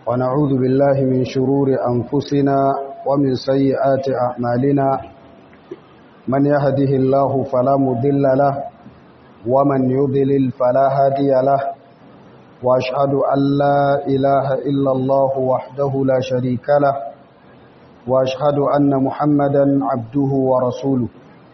ونعوذ بالله من شرور أنفسنا ومن سيئات أعمالنا من يهده الله فلا مضل له ومن يضلل فلا هادي له وأشهد أن لا إله إلا الله وحده لا شريك له وأشهد أن محمدا عبده ورسوله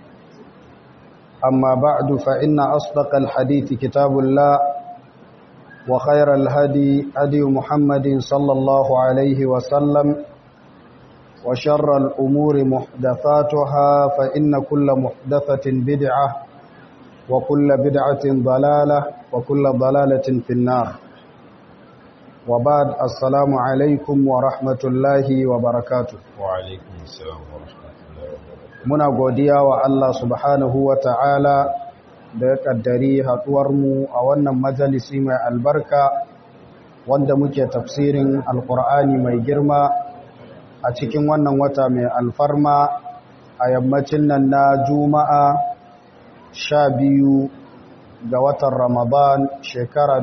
أما بعد فإن أصدق الحديث كتاب الله وخير الهدي هدي محمد صلى الله عليه وسلم وشر الأمور محدثاتها فإن كل محدثة بدعة وكل بدعة ضلالة وكل ضلالة في النار وبعد السلام عليكم ورحمة الله وبركاته وعليكم السلام ورحمة الله وبركاته muna godiya wa Allah subhanahu wa ta'ala da ya ƙaddari haɗuwarmu a wannan majalisi mai albarka wanda muke tafsirin alƙur'ani mai girma a cikin wannan wata mai alfarma a yammacin nan na juma'a sha biyu ga watan ramadan shekara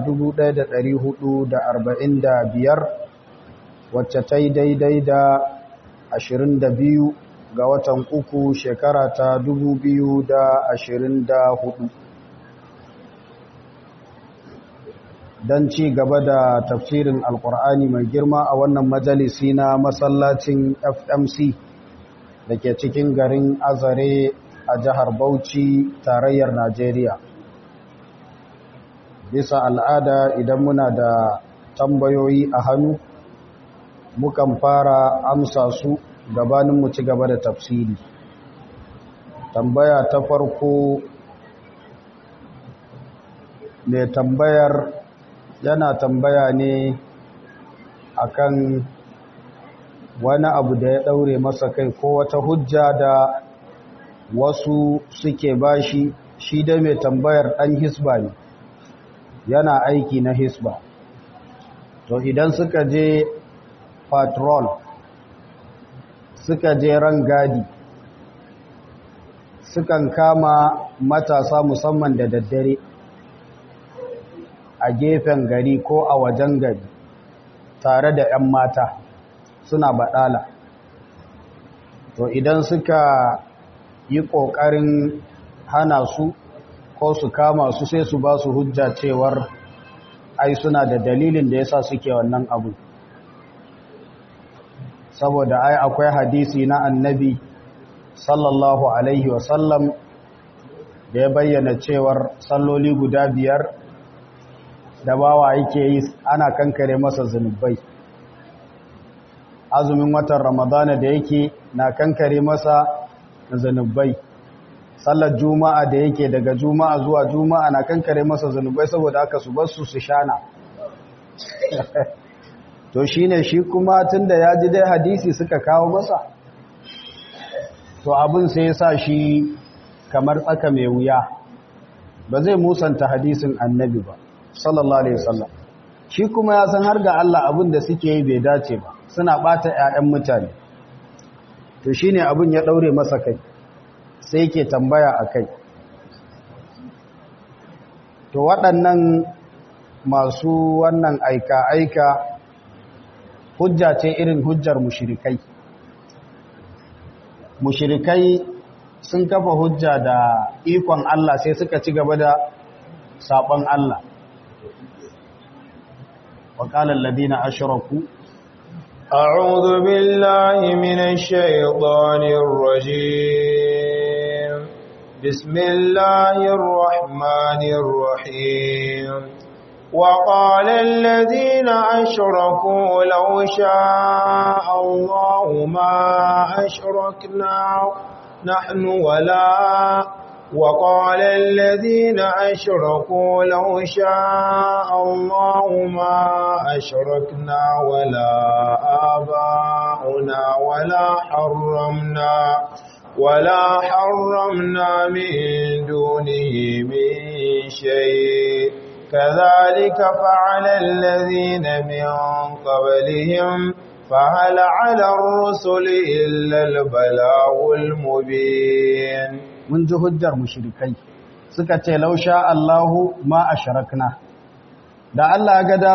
biyar, wacce ta yi daidai da biyu. ga watan uku shekara ta hudu. don ci gaba da tafsirin alkur'ani mai girma a wannan majalisi na masallacin fmc da ke cikin garin azare a jihar bauchi tarayyar najeriya bisa al'ada idan muna da tambayoyi a hannu mukan fara amsa su gabanin mu ci gaba da tafsiri tambaya ta farko mai tambayar yana tambaya ne akan wani abu da ya daure masa kai ko wata hujja da wasu suke bashi shi da mai tambayar dan hisba ne yana aiki na hisba to idan suka je patrol suka je ran gadi sukan kama matasa musamman da daddare a gefen gari ko a wajen gari tare da 'yan mata suna baɗala to idan suka yi ƙoƙarin hana su ko su kama su sai su ba su hujja cewar ai suna da dalilin da yasa suke wannan abu saboda ai akwai hadisi na annabi sallallahu alaihi wasallam da ya bayyana cewar salloli guda biyar da bawa yake yi ana kankare masa zunubai azumin watan ramadana da yake na kankare masa zunubai sallar juma'a da yake daga juma'a zuwa juma'a na kankare masa zunubai saboda aka su basu su shana to shi ne shi kuma tun da ya ji dai hadisi suka kawo masa to abin sai ya sa shi kamar tsaka mai wuya ba zai musanta hadisin annabi ba sallallahu alaihi wasallam shi kuma ya san har ga Allah abin da suke yi bai dace ba suna bata ƴaƴan mutane to shine abin ya daure masa kai sai yake tambaya akai to waɗannan masu wannan aika-aika hujja ce irin hujjar mushirikai mushirikai sun kafa hujja da ikon Allah sai suka ci gaba da sabon Allah وقال الذين أشركوا أعوذ بالله من الشيطان الرجيم بسم الله الرحمن الرحيم وقال الذين أشركوا لو شاء الله ما أشركنا نحن ولا وقال الذين أشركوا لو شاء الله ما أشركنا ولا آباؤنا ولا حرمنا ولا حرمنا من دونه من شيء كذلك فعل الذين من قبلهم فهل على الرسل إلا البلاغ المبين mun ji hujjar mushrikai suka ce lausha Allahu ma asharakna da Allah ga dama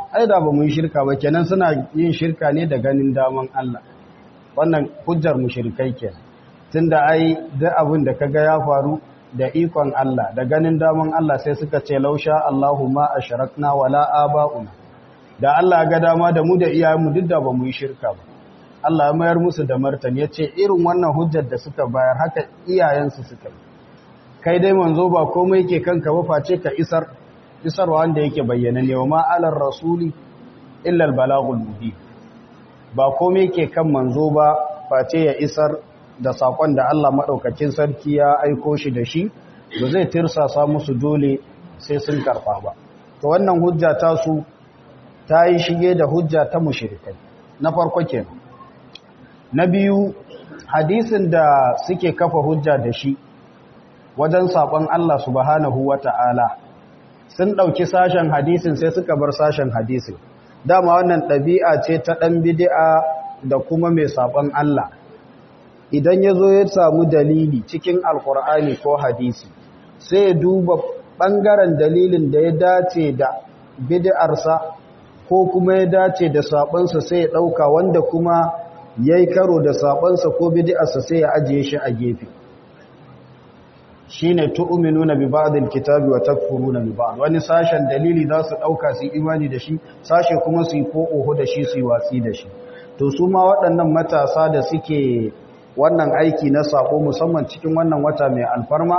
ai da ba mu yi shirka ba kenan suna yin shirka ne da ganin daman Allah wannan hujjar mushrikai kenan tunda ai duk abin da kaga ya faru da ikon Allah da ganin daman Allah sai suka ce lausha Allahumma ashrakna wala aba'una da Allah ga dama da mu da iyayenmu duk da ba mu yi shirka ba Allah ya mayar musu da martani yace irin wannan hujjar da suka bayar haka iyayensu suka yi kai dai manzo ba komai yake kanka ba face ka isar isarwa wanda yake bayyana ne wa ma alar rasuli illa al balagul mubin ba komai yake kan manzo ba face ya isar da sakon da Allah madaukakin sarki ya aiko shi da shi ba zai tirsasa musu dole sai sun karfa ba to wannan hujja ta su ta yi shige da hujja ta mushrikai na farko kenan na biyu hadisin da suke kafa hujja da shi wajen saƙon Allah subhanahu wa ta'ala sun ɗauki sashen hadisin sai suka bar sashen hadisin dama wannan ɗabi'a ce ta ɗan bidi'a da kuma mai saƙon Allah idan ya zo ya samu dalili cikin alƙur'ani ko hadisi sai ya duba ɓangaren dalilin da ya dace da bidi'arsa ko kuma ya dace da saɓonsa sai ya ɗauka wanda kuma ya yi karo da saɓonsa ko bidi'arsa sai ya ajiye shi a gefe shine tu'minuna bi ba'dil kitabi wa takfuruna bi ba'd wani sashen dalili za su dauka su imani da shi sashe kuma su yi ko oho da shi su yi watsi da shi to su ma waɗannan matasa da suke wannan aiki na sako musamman cikin wannan wata mai alfarma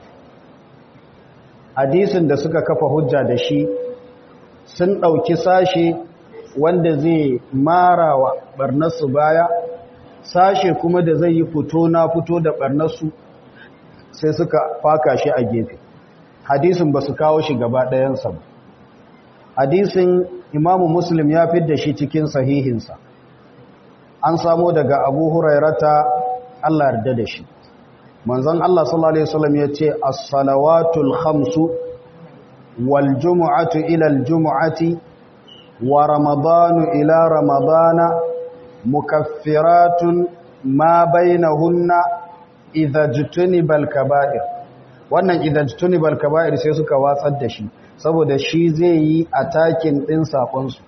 hadisin da suka kafa hujja da shi sun ɗauki sashe wanda zai marawa barnarsu baya sashe kuma da zai yi fito na fito da barnarsu sai suka faka shi a gefe hadisin ba su kawo shi gaba ɗayansa ba hadisin imamu muslim ya da shi cikin sahihinsa an samo daga abu hurairata allah yarda da shi manzon allah sallallahu alaihi wasallam ya ce as-salawatul khamsu wal jumu'atu ila al jumu'ati wa ramadanu ila ramadana mukaffiratun ma bainahunna idha jutunibal kaba'ir wannan idha jutunibal kaba'ir sai suka watsar da shi saboda shi zai yi atakin din sakon su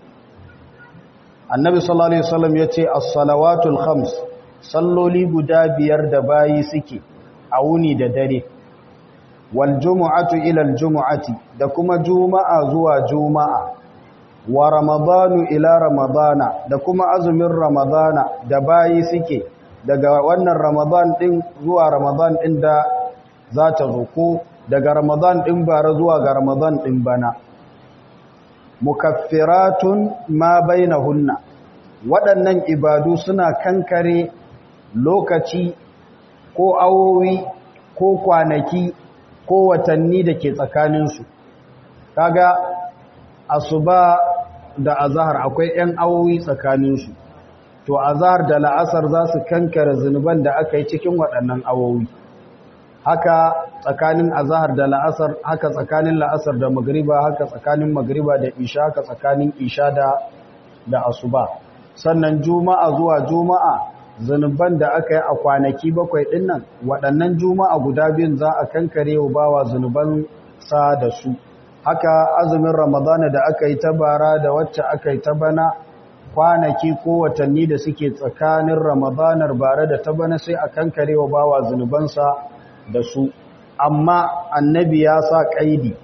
annabi sallallahu alaihi wasallam yace as-salawatul khams salloli guda biyar da bayi suke a wuni da dare wal jumu'atu ila al jumu'ati da kuma juma'a zuwa juma'a wa ramadanu ila ramadana da kuma azumin ramadana da bayi suke daga wannan ramadan din zuwa ramadan din da za ta zo ko daga ramadan din bara zuwa ga ramadan din bana mukaffiratun ma bainahunna waɗannan ibadu suna kankare lokaci ko awowi ko kwanaki ko watanni da ke tsakaninsu kaga asuba da azahar akwai 'yan awowi tsakaninsu to azahar da la'asar za su kankare zunuban da aka yi cikin waɗannan awowi haka tsakanin azahar da la'asar haka tsakanin la'asar da magriba haka tsakanin magriba da isha haka tsakanin isha da da asuba sannan juma'a zuwa juma'a zunuban da aka yi a kwanaki bakwai ɗin nan waɗannan juma'a guda biyun za a kankare wa bawa zunuban sa da su haka azumin ramadana da aka yi ta bara da wacce aka yi ta bana kwanaki ko watanni da suke tsakanin ramadanar bara da ta bana sai a kankare wa bawa zunubansa da su amma annabi ya sa ƙaidi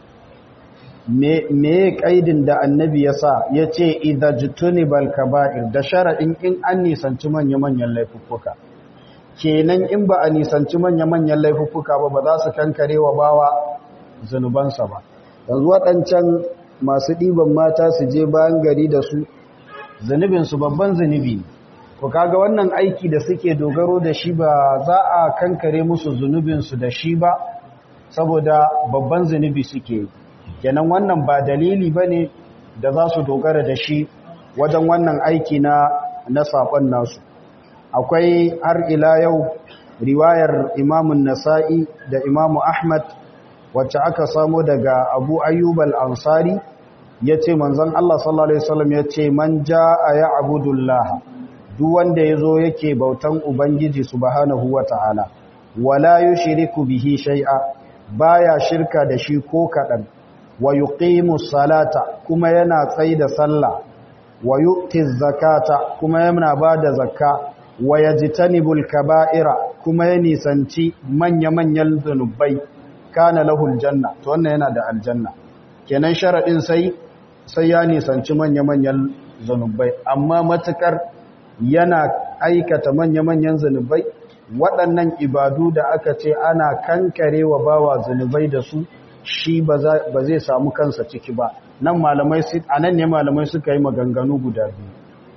me ƙaidin da annabi ya sa ya ce idajtunibal kaba'ir da shara'in in an nisanci manya-manyan laifuffuka kenan in ba a nisanci manya-manyan laifuffuka ba ba za su kankare wa bawa zunubansa ba yanzu waɗancan masu ɗiban mata su je bayan gari da su zunubinsu babban zunubi ne ku kaga wannan aiki da suke dogaro da shi ba za a kankare musu zunubinsu da shi ba saboda babban zunubi suke kenan wannan ba dalili ba ne da za su dogara da shi wajen wannan aiki na na saƙon nasu akwai har ila yau riwayar imamun nasa'i da imamu ahmad wacce aka samo daga abu ayyub al-ansari ya ce manzan Allah sallallahu Alaihi wasallam ya ce man ja a ya abudullah duk wanda ya zo yake bautan Ubangiji subhanahu wa ta'ala wala yi shiriku bihi shai'a baya shirka da shi ko kaɗan wa yuqimu salata kuma yana tsaida sallah wa yu'ti zakata kuma yana bada zakka wa yajtanibul kaba'ira kuma ya nisanci manya-manyan zunubai kana lahul janna to wannan yana da aljanna kenan sharadin sai sai ya nisanci manya-manyan zunubai amma matukar yana aikata manya-manyan zunubai waɗannan ibadu da aka ce ana kankare wa bawa zunubai da su shi ba zai samu kansa ciki ba nan malamai a nan ne malamai suka yi maganganu guda biyu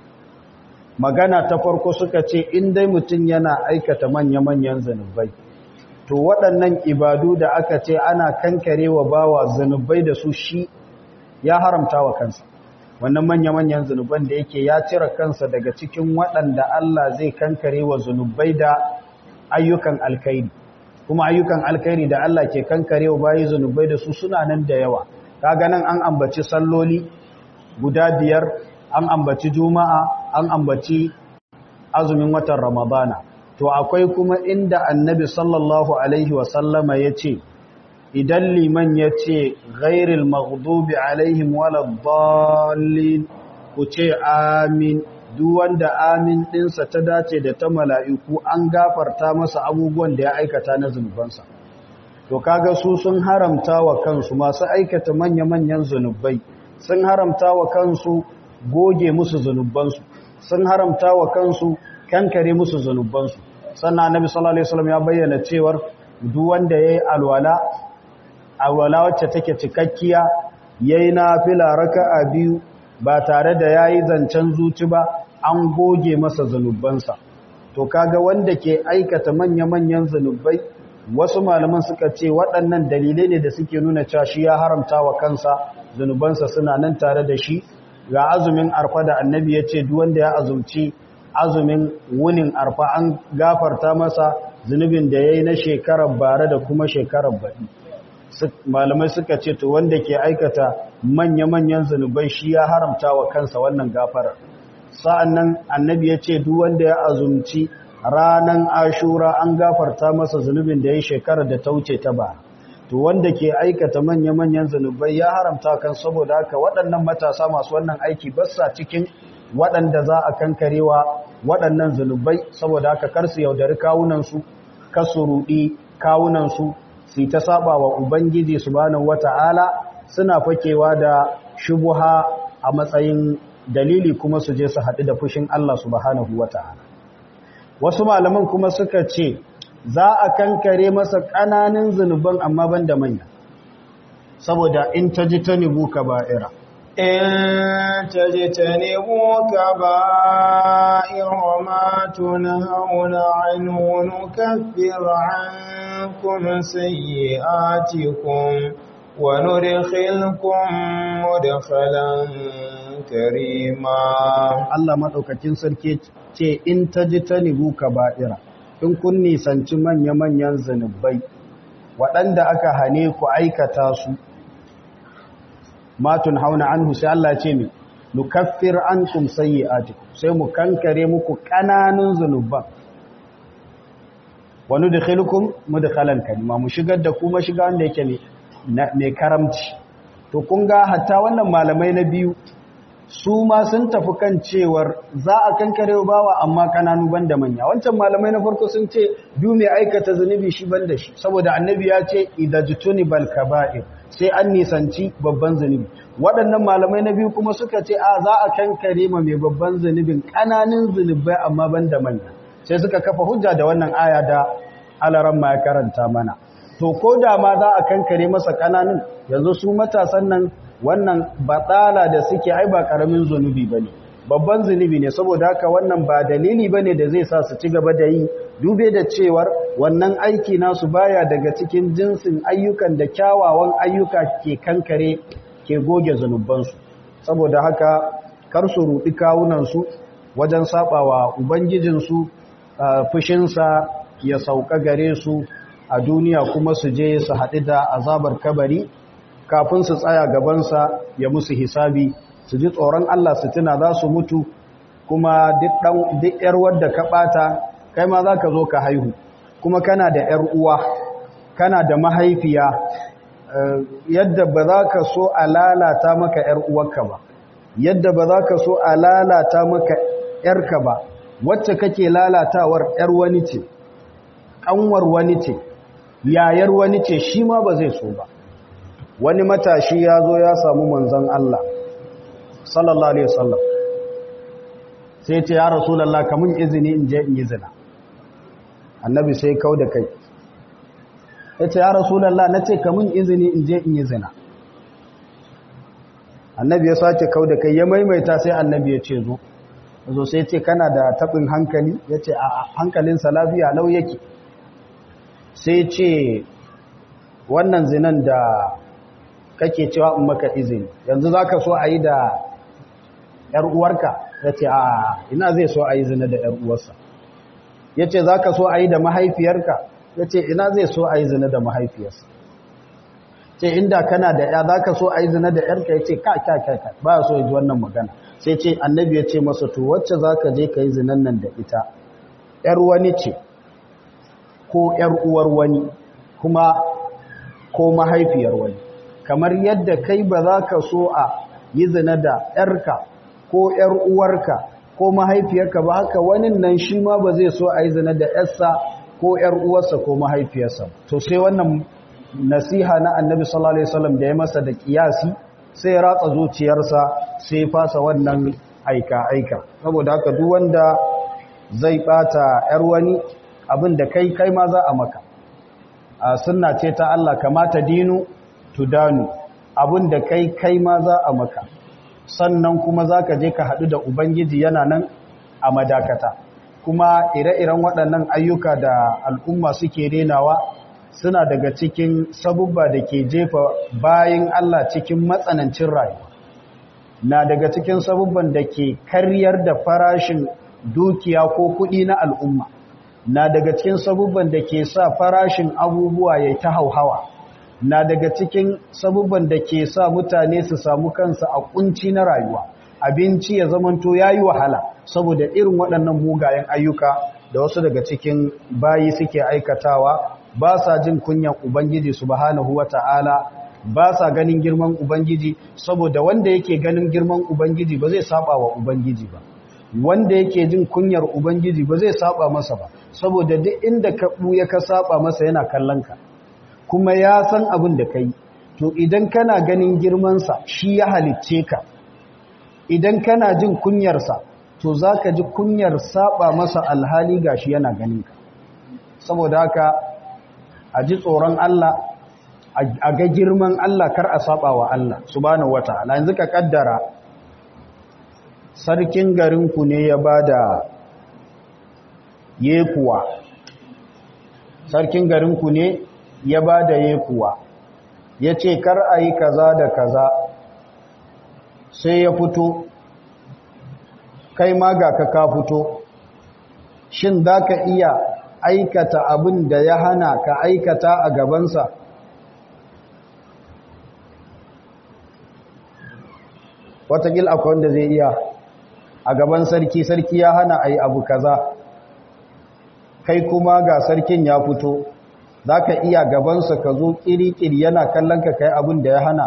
magana ta farko suka ce in dai mutum yana aikata manya-manyan zunubai to waɗannan ibadu da aka ce ana kankare wa bawa zunubai da su shi ya haramta wa kansa wannan manya-manyan zunuban da yake ya cire kansa daga cikin waɗanda Allah zai kankare wa zunubai da ayyukan alkairi kuma ayyukan alkairi da Allah ke kankare wa bayi zunubai da su suna nan da yawa kaga nan an ambaci salloli guda biyar an ambaci juma'a an ambaci azumin watan ramadana to akwai kuma inda annabi sallallahu alaihi wasallama ya ce idan liman ya ce ghairil maghdubi alaihim waladdallin ku ce amin duk wanda amin ɗinsa ta dace da ta mala'iku an gafarta masa abubuwan da ya aikata na zunubansa to kaga su sun haramta wa kansu masu aikata manya-manyan zunubai sun haramta wa kansu goge musu zunubansu sun haramta wa kansu kankare musu zunubansu sannan annabi sallallahu alaihi wasallam ya bayyana cewar duk wanda yayi alwala alwala wacce take cikakkiya yayi nafila raka'a biyu ba tare da yayi zancen zuci ba an goge masa zunubansa to kaga wanda ke aikata manya-manyan zunubai wasu malaman suka ce waɗannan dalilai ne da suke nuna cewa shi ya haramta wa kansa zunubansa suna nan tare da shi ga azumin arfa da annabi ya ce duk wanda ya azumci azumin wunin arfa an gafarta masa zunubin da ya yi na shekarar bare da kuma shekarar baɗi malamai suka ce to wanda ke aikata manya-manyan zunubai shi ya haramta wa kansa wannan gafarar sa'an nan annabi ya ce duk wanda ya azumci ranan ashura an gafarta masa zunubin da ya yi shekarar da ta wuce ta ba to wanda ke aikata manya-manyan zunubai ya haramta kan saboda haka waɗannan matasa masu wannan aiki basa cikin waɗanda za a kankarewa waɗannan zunubai saboda haka kar su yaudari kawunansu kasu ruɗi kawunansu su ta saba wa ubangiji subhanahu wata'ala suna fakewa da shubuha a matsayin dalili kuma su je su haɗu da fushin Allah subhanahu wata'ala wasu malaman kuma suka ce za a kankare masa ƙananan zunuban amma ban da manya saboda in ta ji ta nibu ka ba'ira in ta ji ta nibu ka ba'ira ma tunhauna anhu nukaffir ankum sayyi'atikum wa nudkhilkum mudkhalan karima Allah madaukakin sarki ce in ta ji ta nibu ka ba'ira in kun nisanci manya-manyan zunubai waɗanda aka hane ku aikata su matun hauna an sai Allah ce ne nukaffir an kum sayyi'atikum sai mu kankare muku ƙananun zunuban wani da khilkum mudkhalan kalima mu shigar da kuma shiga wanda yake mai karamci to kun ga hatta wannan malamai na biyu su ma sun tafi kan cewar za a kankare bawa amma kananu banda manya wancan malamai na farko sun ce du mai aikata zunubi shi banda shi saboda annabi ya ce idajtuni bal kaba'ir sai an nisanci babban zunubi waɗannan malamai na biyu kuma suka ce a za a kankare ma mai babban zunubin kananun zunubai amma banda manya sai suka kafa hujja da wannan aya da alaran ma ya karanta mana to ko da ma za a kankare masa kananun yanzu su matasan nan wannan batsala da suke ai ba karamin zunubi bane babban zunubi ne saboda haka wannan ba dalili bane da zai sa su ci gaba da yi dube da cewar wannan aiki nasu baya daga cikin jinsin ayyukan da kyawawan ayyuka ke kankare ke goge zunubansu saboda haka kar su rudi kawunansu wajen sabawa ubangijinsu fushinsa ya sauka gare su a duniya kuma su je su haɗu da azabar kabari kafin su tsaya gabansa ya musu hisabi su ji tsoron Allah su tuna za su mutu kuma duk ‘yar wadda ka ɓata kai ma za ka zo ka haihu kuma kana da ‘yar uwa kana da mahaifiya yadda ba za ka so a lalata maka ‘yar uwarka ba yadda ba za ka so a lalata maka ‘yarka ba wacce kake lalatawar ‘yar wani ce ƙanwar wani ce yayar wani ce shi ma ba zai so ba wani matashi ya zo ya samu manzan Allah sallallahu alaihi wasallam sai ce ya rasulullah kamun izini in je in yi zina annabi sai kau da kai ya ce ya rasulallah na ce kamun izini in je in yi zina annabi ya sace kau da kai ya maimaita sai annabi ya ce zo zo sai ce kana da taɓin hankali ya ce a hankalinsa lafiya lau yake sai ce wannan zinan da kake cewa in maka izini yanzu za ka so a yi da ‘yar uwarka ya ce a ina zai so a yi zina da ‘yar uwarsa ya ce za ka so a yi da mahaifiyarka ya ce ina zai so a yi zina da mahaifiyarsa ce inda kana da ya za ka so a yi zina da ‘yarka ya ce ka ka ka ka ba so ya ji wannan magana sai ce annabi ya ce masa to wacce za ka je ka yi zinan nan da ita ‘yar wani ce ko ‘yar uwar wani kuma ko mahaifiyar wani kamar yadda kai ba za ka so a yi zina da ‘yarka ko ‘yar uwarka ko mahaifiyarka ba haka wani nan shi ma ba zai so a yi zina da ‘yarsa ko ‘yar uwarsa ko mahaifiyarsa to sai wannan nasiha na annabi sallallahu alaihi wasallam da ya masa da kiyasi sai ya ratsa zuciyarsa sai ya fasa wannan aika aika saboda haka duk wanda zai bata ‘yar wani abin da kai kai ma za a maka a sunna ce ta Allah kamata dinu tudanu abin da kai kai ma za a maka sannan kuma za ka je ka haɗu da ubangiji yana nan a madakata kuma ire-iren waɗannan ayyuka da al'umma suke renawa suna daga cikin sabubba da ke jefa bayan Allah cikin matsanancin rayuwa na daga cikin sabubban da ke karyar da farashin dukiya ko kuɗi na al'umma na daga cikin sabubban da ke sa farashin abubuwa ya ta hauhawa na daga cikin sabubban da ke sa mutane su samu kansa a kunci na rayuwa abinci ya zamanto ya yi wahala saboda irin waɗannan mugayen ayyuka da wasu daga cikin bayi suke aikatawa ba sa jin kunyan ubangiji subhanahu wata'ala ba sa ganin girman ubangiji saboda wanda yake ganin girman ubangiji ba zai saba wa ubangiji ba wanda yake jin kunyar ubangiji ba zai saba masa ba saboda duk inda ka buya ka saba masa yana kallon ka kuma ya san abin da kai to idan kana ganin girmansa shi ya halicce ka idan kana jin kunyarsa to za ka ji kunyar saba masa alhali gashi yana ganin ka saboda haka a ji tsoron Allah a ga girman Allah kar a saba wa Allah subhanahu wataala yanzu ka kaddara sarkin garinku ne ya bada yekuwa sarkin garinku ne ya bada yekuwa ya ce kar a yi kaza da kaza sai ya fito kai ma ga ka ka fito shin za ka iya aikata abin da ya hana ka aikata a gabansa watakil akwai wanda zai iya a gaban sarki sarki ya hana a yi abu kaza kai kuma ga sarkin ya fito za ka iya gabansa ka zo ƙiri-ƙiri yana kallon ka kai abin da ya hana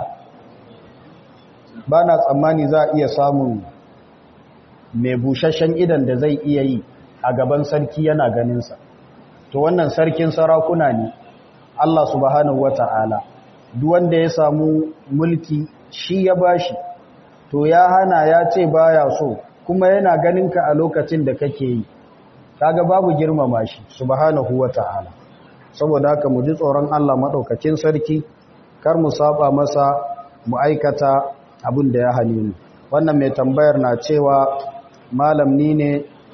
ba na tsammani za a iya samun mai bushashen idan da zai iya yi a gaban sarki yana ganinsa to wannan sarkin sarakuna ne Allah subhanahu wata'ala duk wanda ya samu mulki shi ya bashi to ya hana ya ce baya so kuma yana ganin ka a lokacin da kake yi kaga babu girmama shi subhanahu wata'ala saboda haka mu ji tsoron Allah madaukakin sarki kar mu saba masa mu aikata abin da ya hane mu wannan mai tambayar na cewa malam ni ne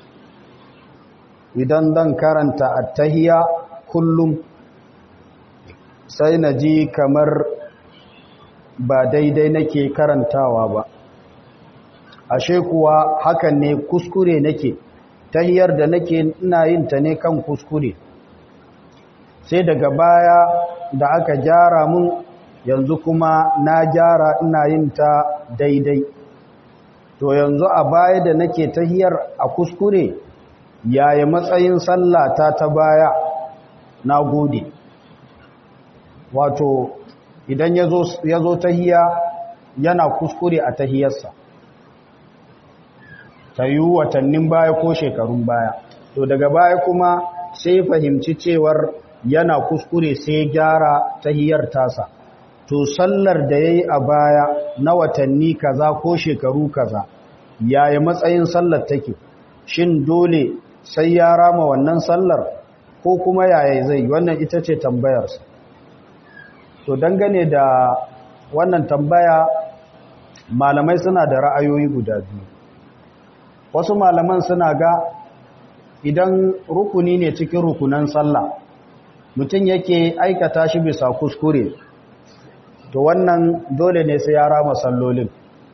idan dan karanta attahiya kullum sai na ji kamar ba daidai nake karantawa ba ashe kuwa hakan ne kuskure nake tahiyar da nake ina yin ta ne kan kuskure sai daga baya da aka gyara mun yanzu kuma na gyara ina yin ta daidai to yanzu a baya da nake tahiyar a kuskure yaya matsayin sallata ta baya na gode wato idan ya zo tahiya yana kuskure a tahiyarsa ta yi watannin baya ko shekarun baya to daga baya kuma sai fahimci cewar yana kuskure sai gyara tahiyar tasa to sallar da ya yi a baya na watanni kaza ko shekaru kaza yaya matsayin sallar take shin dole sai ya rama wannan sallar ko kuma yaya zai wannan ita ce tambayarsa to dangane da wannan tambaya malamai suna da ra'ayoyi guda biyu wasu malaman suna ga idan rukuni ne cikin rukunan sallah mutum yake aikata shi bisa kuskure to wannan dole ne sai ya rama sallolin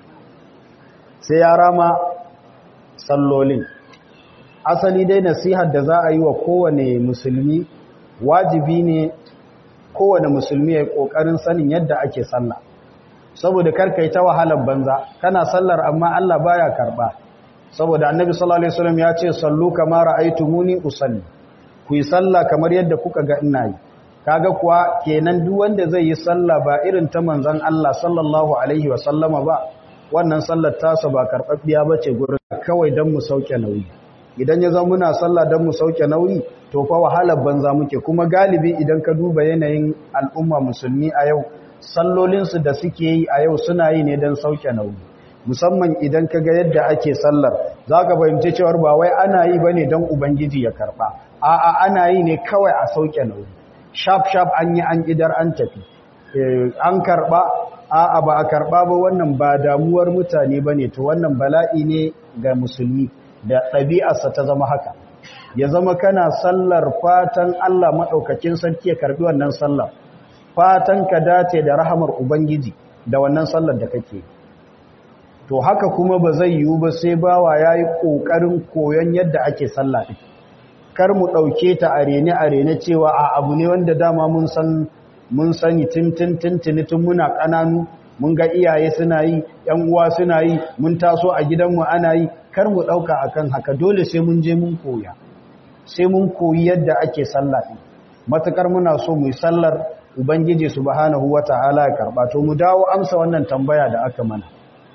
sai ya rama sallolin asali dai nasihar da za a yi wa kowane musulmi wajibi ne kowane musulmi ya yi ƙoƙarin sanin yadda ake sallah saboda karka yi ta wahalar banza kana sallar amma Allah baya karɓa saboda annabi sallallahu alaihi wasallam ya ce sallu kama ra'aytumuni usalli ku yi sallah kamar yadda kuka ga ina yi kaga kuwa kenan duk wanda zai yi sallah ba irin ta manzon Allah sallallahu alaihi wasallama ba wannan sallar tasa ba karɓaɓɓiya bace gurin kawai dan mu sauke nauyi idan ya zama muna sallah dan mu sauke nauyi to fa wahalar banza muke kuma galibi idan ka duba yanayin al'umma musulmi a yau sallolinsu da suke yi a yau suna yi ne don sauke nauyi musamman idan ka ga yadda ake sallar za ka fahimci cewar ba wai ana yi ba ne don ubangiji ya karɓa a'a ana yi ne kawai a sauke nauyi shaf shaf an yi an idar an tafi an karɓa a'a ba a karɓa ba wannan ba damuwar mutane ba ne to wannan bala'i ne ga musulmi da ɗabi'arsa ta zama haka ya zama kana sallar fatan Allah maɗaukakin sarki ya karɓi wannan sallar fatan ka dace da rahamar Ubangiji da wannan sallar da kake to haka kuma ba zai yiwu ba sai bawa ya yi ƙoƙarin koyon yadda ake sallah ɗin kar mu ɗauke ta a rene a rene cewa a abu ne wanda dama mun san mun sani tintin tintini tun muna ƙananu mun ga iyaye suna yi ‘yan uwa suna yi mun taso a gidanmu ana yi kar mu ɗauka akan haka dole sai mun je mun koya sai mun koyi yadda ake sallah ɗin matukar muna so mu yi sallar ubangiji subhanahu wata'ala ya karɓa to mu dawo amsa wannan tambaya da aka mana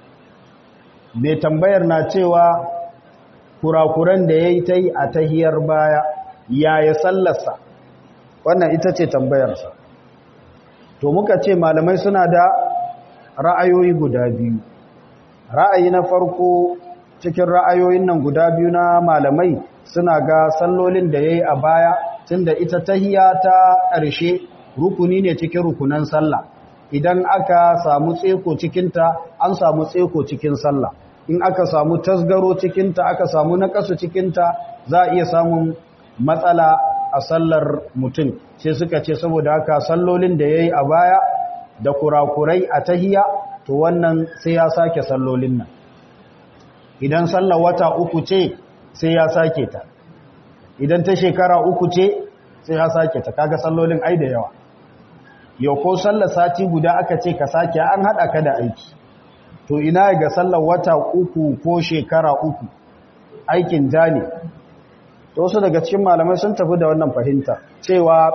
mai tambayar na cewa kurakuran da ya yi ta yi a tahiyar baya yaya sallarsa wannan ita ce tambayarsa to muka ce malamai suna da ra'ayoyi guda biyu ra'ayi na farko cikin ra'ayoyin nan guda biyu na malamai suna ga sallolin da ya yi a baya tunda ita tahiya ta ƙarshe rukuni ne cikin rukunan sallah idan aka samu tseko cikinta an samu tseko cikin sallah in aka samu tasgaro cikinta aka samu naƙasu cikinta za a iya samun matsala a sallar mutum sai suka ce saboda haka sallolin da ya yi a baya da kurakurai a tahiya to wannan sai ya sake sallolin nan idan sallar wata uku ce sai ya sake ta idan ta shekara uku ce sai ya sake ta kaga sallolin ai da yawa yau ko sallar sati guda aka ce ka sake an haɗa ka da aiki to ina ga sallar wata uku ko shekara uku aikin ja ne to wasu daga cikin malamai sun tafi da wannan fahimta cewa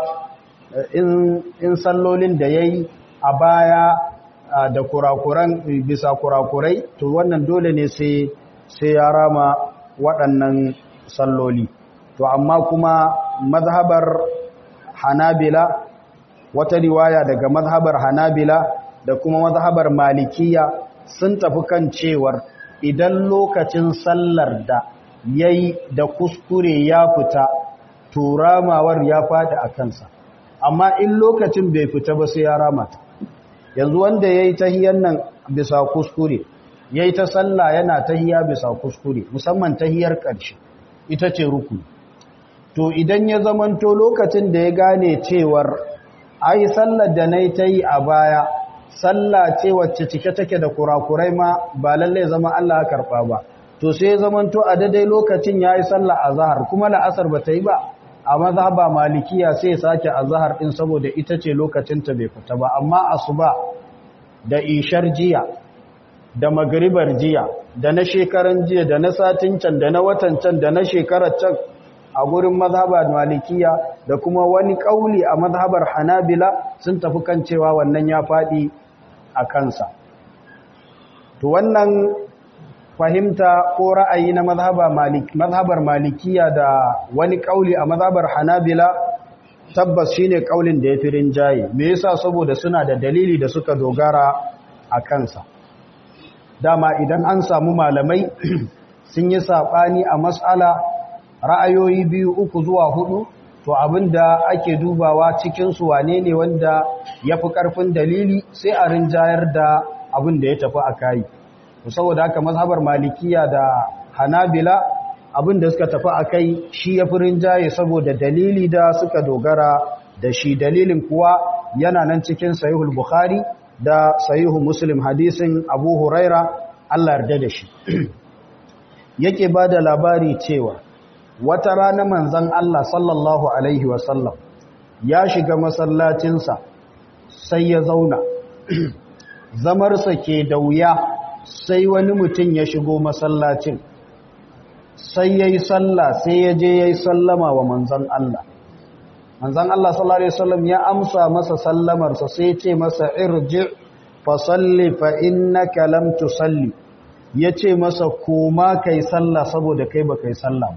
in sallolin da ya yi a baya da kurakuran bisa kurakurai to wannan dole ne sai ya rama waɗannan salloli to amma kuma mazhabar hanabila wata riwaya daga mazhabar hanabila da kuma mazhabar malikiya sun tafi kan cewar idan lokacin sallar da yayi da kuskure ya fita turamawar ya fadi a kansa amma in lokacin bai fita ba sai ya ramata yanzu wanda yayi tahiyan nan bisa kuskure yayi ta sallah yana tahiya bisa kuskure musamman tahiyar ƙarshe ita ce rukuni to idan ya zamanto lokacin da ya gane cewar ai sallar da nayi tayi a baya sallah ce wacce cike take da kurakurai ma ba lalle zama Allah ya karba ba to sai zamanto a daidai lokacin yayi sallah azhar kuma la'asar bata yi ba a mazhaba malikiya sai sake azhar din saboda ita ce lokacin ta bai fita ba amma asuba da ishar jiya da magribar jiya da na shekaran jiya da na satin can da na watan can da na shekarar can a gurin mazhabar malikiya da kuma wani kauli a mazhabar hanabila sun tafi kan cewa wannan ya faɗi a kansa to wannan fahimta ko ra'ayi na mazhabar malikiya da wani kauli a mazhabar hanabila tabbas shine kaulin da ya fi rinjaye me yasa saboda suna da dalili da suka dogara a kansa dama idan an samu malamai sun yi saɓani a matsala ra'ayoyi biyu uku zuwa hudu to abinda ake dubawa cikinsu wane ne wanda ya fi ƙarfin dalili sai a rinjayar da abin da ya tafi a kayi saboda haka mazhabar malikiya da hanabila abin da suka tafi a kai shi ya fi rinjaye saboda dalili da suka dogara da shi dalilin kuwa yana nan cikin sahihul bukhari da sahihu muslim hadisin abu huraira allah yarda da shi yake ba da labari cewa wata rana manzan allah sallallahu alaihi wasallam ya shiga masallacinsa sai ya zauna zamarsa ke da wuya sai wani mutum ya shigo masallacin sai ya yi salla sai ya je ya yi sallama wa manzan Allah manzan Allah sallallahu Alaihi wasallam ya amsa masa sallamarsa sai ce masa irji fa salli fa innaka lam tusalli ya ce masa koma kai salla saboda kai ba kai salla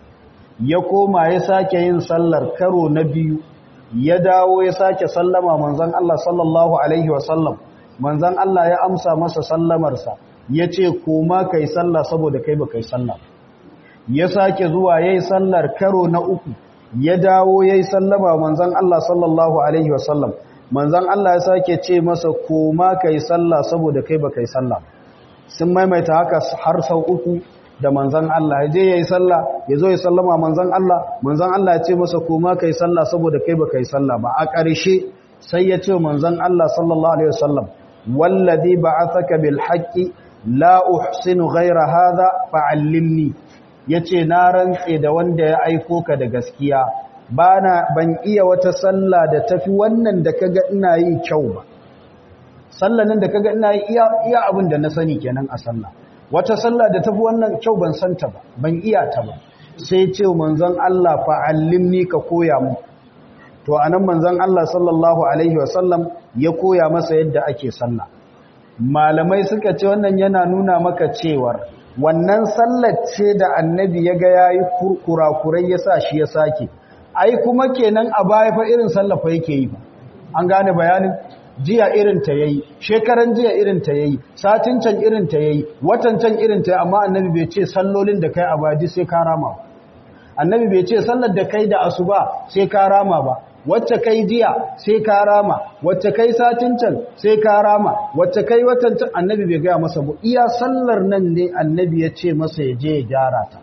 ya koma ya sake yin sallar karo na biyu ya dawo ya sake sallama manzan Allah sallallahu Alaihi wasallam manzan Allah ya amsa masa sallamarsa ya ce koma kai sallah saboda kai ba kai sallah ya sake zuwa ya yi sallar karo na uku ya dawo ya yi sallama manzan Allah sallallahu Alaihi wasallam manzan Allah ya sake ce masa koma kai sallah saboda kai ba kai sallah sun maimaita haka har sau uku da manzan Allah ya je ya yi sallah ya zo ya sallama manzan Allah manzan Allah ya ce masa koma kai sallah saboda kai ba kai sallah ba a ƙarshe sai ya ce manzan Allah sallallahu Alaihi wasallam wallazi ba'athaka bil haqqi la uhsinu ghayra hadha fa'allimni yace na rantse da wanda ya aiko ka da gaskiya bana ban iya wata sallah da tafi wannan da kaga ina yi kyau ba sallanin da kaga ina yi iya iya abin da na sani kenan a sallah wata sallah da tafi wannan kyau ban santa ba ban iya ta ba sai ce manzon Allah fa'allimni ka koya mu to anan manzon Allah sallallahu alaihi wasallam ya koya masa yadda ake sallah malamai suka ce wannan yana nuna maka cewar wannan sallar ce da annabi ya ga yayi kurakurai yasa shi ya sake ai kuma kenan a baya fa irin sallah fa yake yi an gane bayanin jiya irin ta yayi shekaran jiya irin ta yayi satin can irin ta yayi watan can irin ta amma annabi bai ce sallolin da kai a baji sai ka rama annabi bai ce sallar da kai da asuba sai ka rama ba wacce kai jiya sai ka rama wacce kai satin can sai ka rama wacce kai watan can annabi bai gaya masa ba iya sallar nan ne annabi ya ce masa ya je ya gyara ta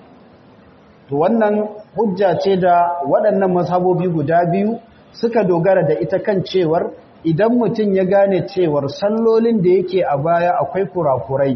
to wannan hujja ce da waɗannan mazhabobi guda biyu suka dogara da ita kan cewar idan mutum ya gane cewar sallolin da yake a baya akwai kurakurai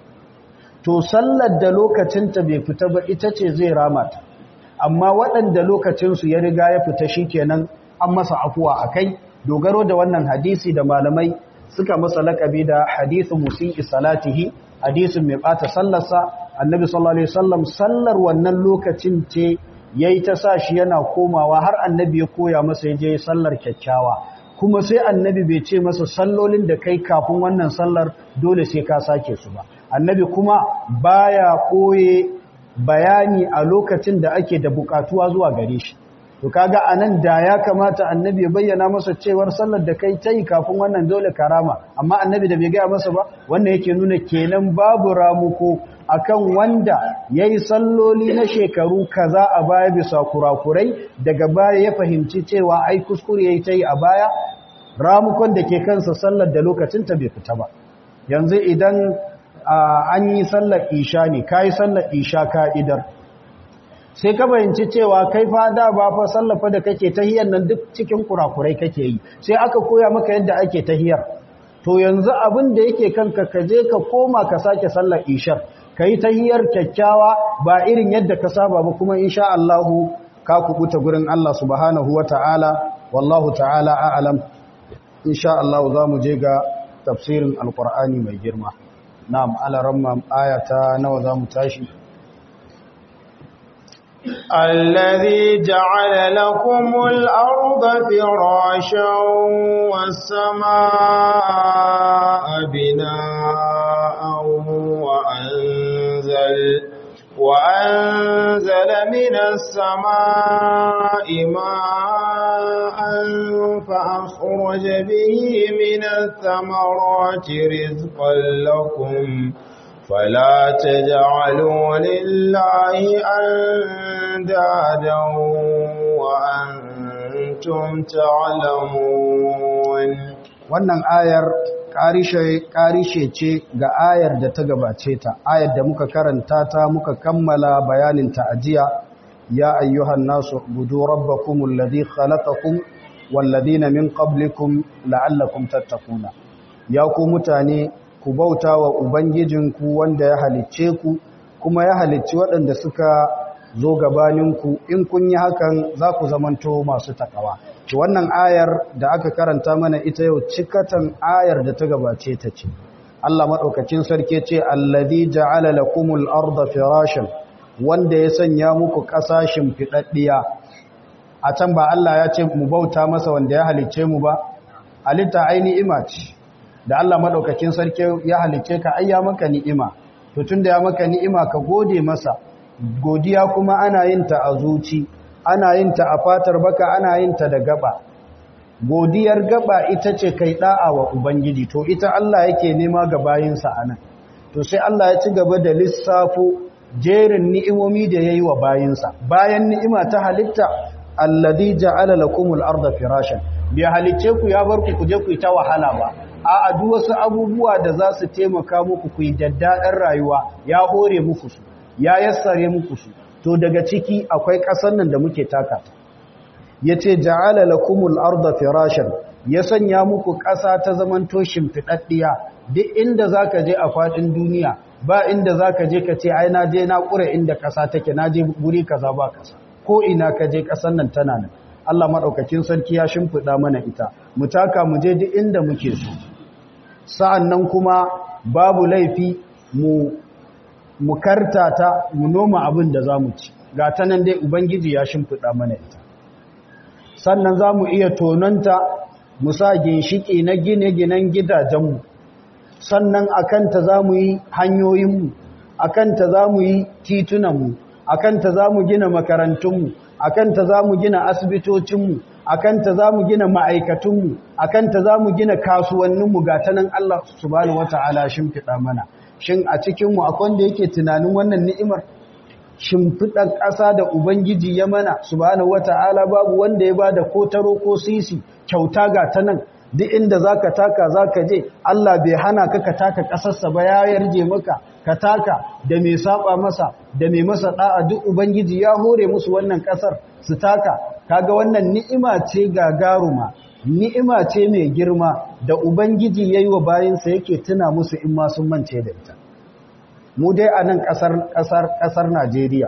to sallar da lokacinta bai fita ba ita ce zai rama ta amma waɗanda lokacinsu ya riga ya fita shi kenan an masa afuwa a kai dogaro da wannan hadisi da malamai suka masa lakabi da hadisin musi'i salatihi hadisin mai ɓata sallarsa annabi sallallahu alaihi wasallam sallar wannan lokacin ce yayi ta sa shi yana komawa har annabi ya koya masa ya je sallar kyakkyawa kuma sai annabi bai ce masa sallolin da kai kafin wannan sallar dole sai ka sake su ba annabi kuma baya koye bayani a lokacin da ake da bukatuwa zuwa gare shi to kaga anan da ya kamata annabi ya bayyana masa cewar sallar da kai tayi kafin wannan dole karama amma annabi da bai gaya masa ba wannan yake nuna kenan babu ramuko akan wanda yayi salloli na shekaru kaza a baya bisa kurakurai daga baya ya fahimci cewa ai kuskure yayi tayi a baya ramukon da ke kansa sallar da lokacin ta bai fita ba yanzu idan an yi sallar isha ne kai sallar isha ka'idar sai ka bayanci cewa kai fa da ba fa sallafa da kake tahiyar nan duk cikin kurakurai kake yi sai aka koya maka yadda ake tahiyar to yanzu abin da yake kanka ka je ka koma ka sake sallar ishar kai tahiyar kyakkyawa ba irin yadda ka saba ba kuma insha Allah ka kubuta gurin Allah subhanahu wataala wallahu ta'ala a'lam insha Allah za mu je ga tafsirin alqur'ani mai girma na'am alaramma ayata nawa za mu tashi الذي جعل لكم الأرض فراشا والسماء بناء وأنزل وأنزل من السماء ماء فأخرج به من الثمرات رزقا لكم فلا تجعلوا لله أندادا وأنتم تعلمون wannan ayar karishe ce ga ayar da ta gabace ta ayar da muka karanta ta muka kammala bayanin ta ajiya ya ayyuhan nasu budu rabbakumul ladhi khalaqakum wal ladina min qablikum la'allakum tattaquna ya ku mutane ku bauta wa ubangijinku wanda ya halicce ku kuma ya halicci waɗanda suka zo gabaninku in kun yi hakan za ku zamanto masu takawa to wannan ayar da aka karanta mana ita yau cikatan ayar da ta gabace ta ce Allah madaukakin sarki ce allazi ja'ala lakumul arda firashan wanda ya sanya muku kasashin fidaddiya a can ba Allah ya ce mu bauta masa wanda ya halicce mu ba halitta ai ni'ima ce da Allah madaukakin sarki ya halicce ka ai ya maka ni'ima to tunda ya maka ni'ima ka gode masa godiya kuma ana yin ta a zuci ana yin ta a fatar baka ana yin ta da gaba godiyar gaba ita ce kai da'a wa ubangiji to ita Allah yake nema ga bayinsa anan to sai Allah ya ci gaba da lissafo jerin ni'imomi da yayi wa bayinsa bayan ni'ima ta halitta alladhi ja'ala lakumul arda firashan bi halicce ku ya bar ku kuje ku ta wahala ba a duk wasu abubuwa da za su taimaka muku ku yi daddaɗar rayuwa ya hore muku su ya yassare muku su to daga ciki akwai ƙasar nan da muke taka ya ce ja'ala lakumul arda firashan ya sanya muku ƙasa ta zamanto shimfiɗaɗɗiya duk inda za ka je a faɗin duniya ba inda za ka je ka ce ai na je na ƙure inda ƙasa take na je guri kaza ba ƙasa ko ina ka je ƙasar nan tana nan Allah maɗaukakin sarki ya shimfiɗa mana ita mu taka mu je duk inda muke so sa'an nan kuma babu laifi mu mu kartata mu noma abin da za mu ci ga ta nan dai ubangiji ya shimfiɗa mana ita sannan za mu iya tononta mu sa ginshiki na gine-ginen gidajenmu sannan a kanta za mu yi hanyoyinmu a kanta za mu yi titunanmu a kanta za mu gina makarantunmu a kanta za mu gina asibitocinmu a kanta za mu gina ma'aikatunmu a kanta za mu gina kasuwanninmu ga ta nan Allah subhanahu wata'ala shimfiɗa mana shin a cikinmu akwai wanda yake tunanin wannan ni'imar shimfiɗar ƙasa da ubangiji ya mana subhanahu wata'ala babu wanda ya ba da ko taro ko sisi kyauta ga ta nan duk inda za ka taka za ka je Allah bai hana ka ka taka ƙasarsa ba ya yarje maka ka taka da mai saba masa da mai masa ɗa'a duk ubangiji ya hore musu wannan ƙasar su taka kaga wannan ni'ima ce gagaruma ni'ima ce mai girma da ubangiji yayi wa bayinsa yake tuna musu in ma sun mance da ita mu dai a nan ƙasar ƙasar ƙasar Najeriya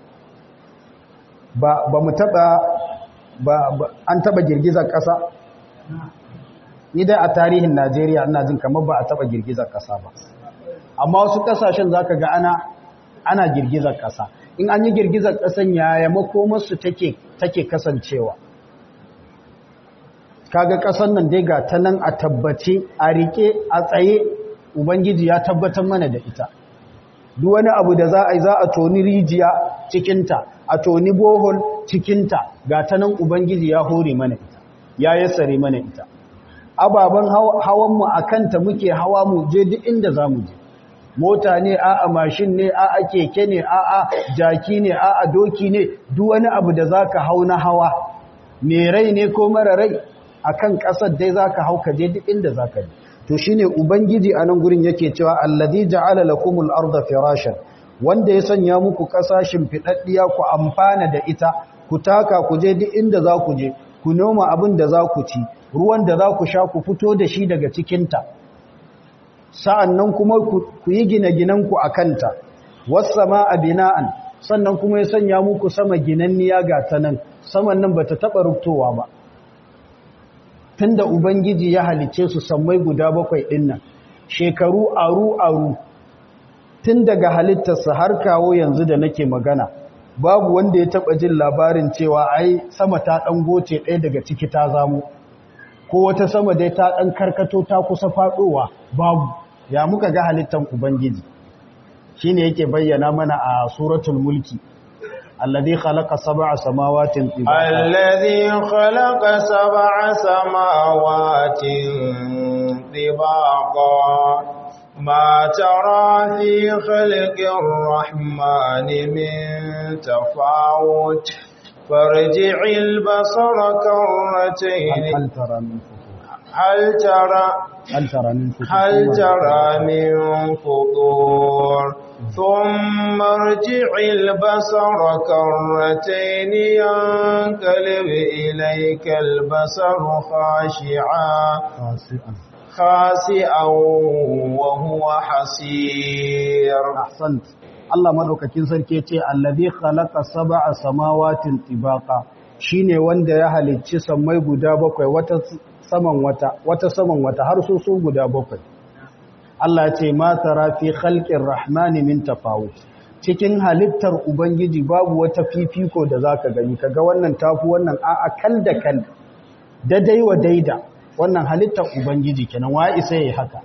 ba ba mu taba ba an taba girgizar ƙasa ni dai a tarihin Najeriya ina jin kamar ba a taba girgizar ƙasa ba amma wasu ƙasashen zaka ga ana ana girgizar ƙasa in an yi girgizar ƙasan yaya makomarsu take take kasancewa kaga ƙasar nan dai ga ta nan a tabbace a rike a tsaye ubangiji ya tabbatar mana da ita duk wani abu da za a yi za a toni rijiya cikinta a toni bohol cikinta ga ta nan ubangiji ya hore mana ita ya yassare mana ita ababen hawanmu a kanta muke hawa mu je duk inda za mu je mota ne a'a mashin ne a'a keke ne a'a jaki ne a'a doki ne duk wani abu da zaka hau na hawa me rai ne ko mara rai akan kasar dai zaka hau ka je duk inda zaka je to shine ubangiji a nan gurin yake cewa allazi ja'ala lakumul arda firashan wanda ya sanya muku kasashin fidaddiya ku amfana da ita ku taka ku je duk inda za ku je ku noma abin da za ku ci ruwan da za ku sha ku fito da shi daga cikinta sa'an nan kuma ku yi gine-ginenku a kanta, wasama a bina'an, sannan kuma ya sanya muku sama ginanniya ga ta nan, saman nan ba ta taɓa rubtowa ba. Tun da Ubangiji ya halice su sammai guda bakwai ɗin nan, shekaru aru-aru, tun daga halittarsa har kawo yanzu da nake magana, babu wanda ya taba jin labarin cewa ai sama ta dan goce ɗaya daga ciki ta zamu ko wata sama dai ta dan karkato ta kusa fadowa babu ya muka ga halittan ubangiji shine yake bayyana mana a suratul mulki alladhi khalaqa sab'a samawatin tibaqa alladhi khalaqa sab'a samawatin tibaqa ما ترى في خلق الرحمن من تفاوت فارجع البصر كرتين هل ترى من فطور هل ترى هل ترى من فطور هل ترى من فطور ثم ارجع البصر كرتين ينقلب إليك البصر خاشعا خاسئا خاسئا وهو حسير ahsant Allah madaukakin sarki yace allazi khalaqa sab'a samawatin tibaqa shine wanda ya halicci sammai guda bakwai wata saman wata wata saman wata har su su guda bakwai Allah yace ma tara fi khalqir rahmani min tafawut cikin halittar ubangiji babu wata fifiko da zaka gani kaga wannan tafi wannan a'a kal da kal daidai wa daida wannan halittar ubangiji kenan wa isa yayi haka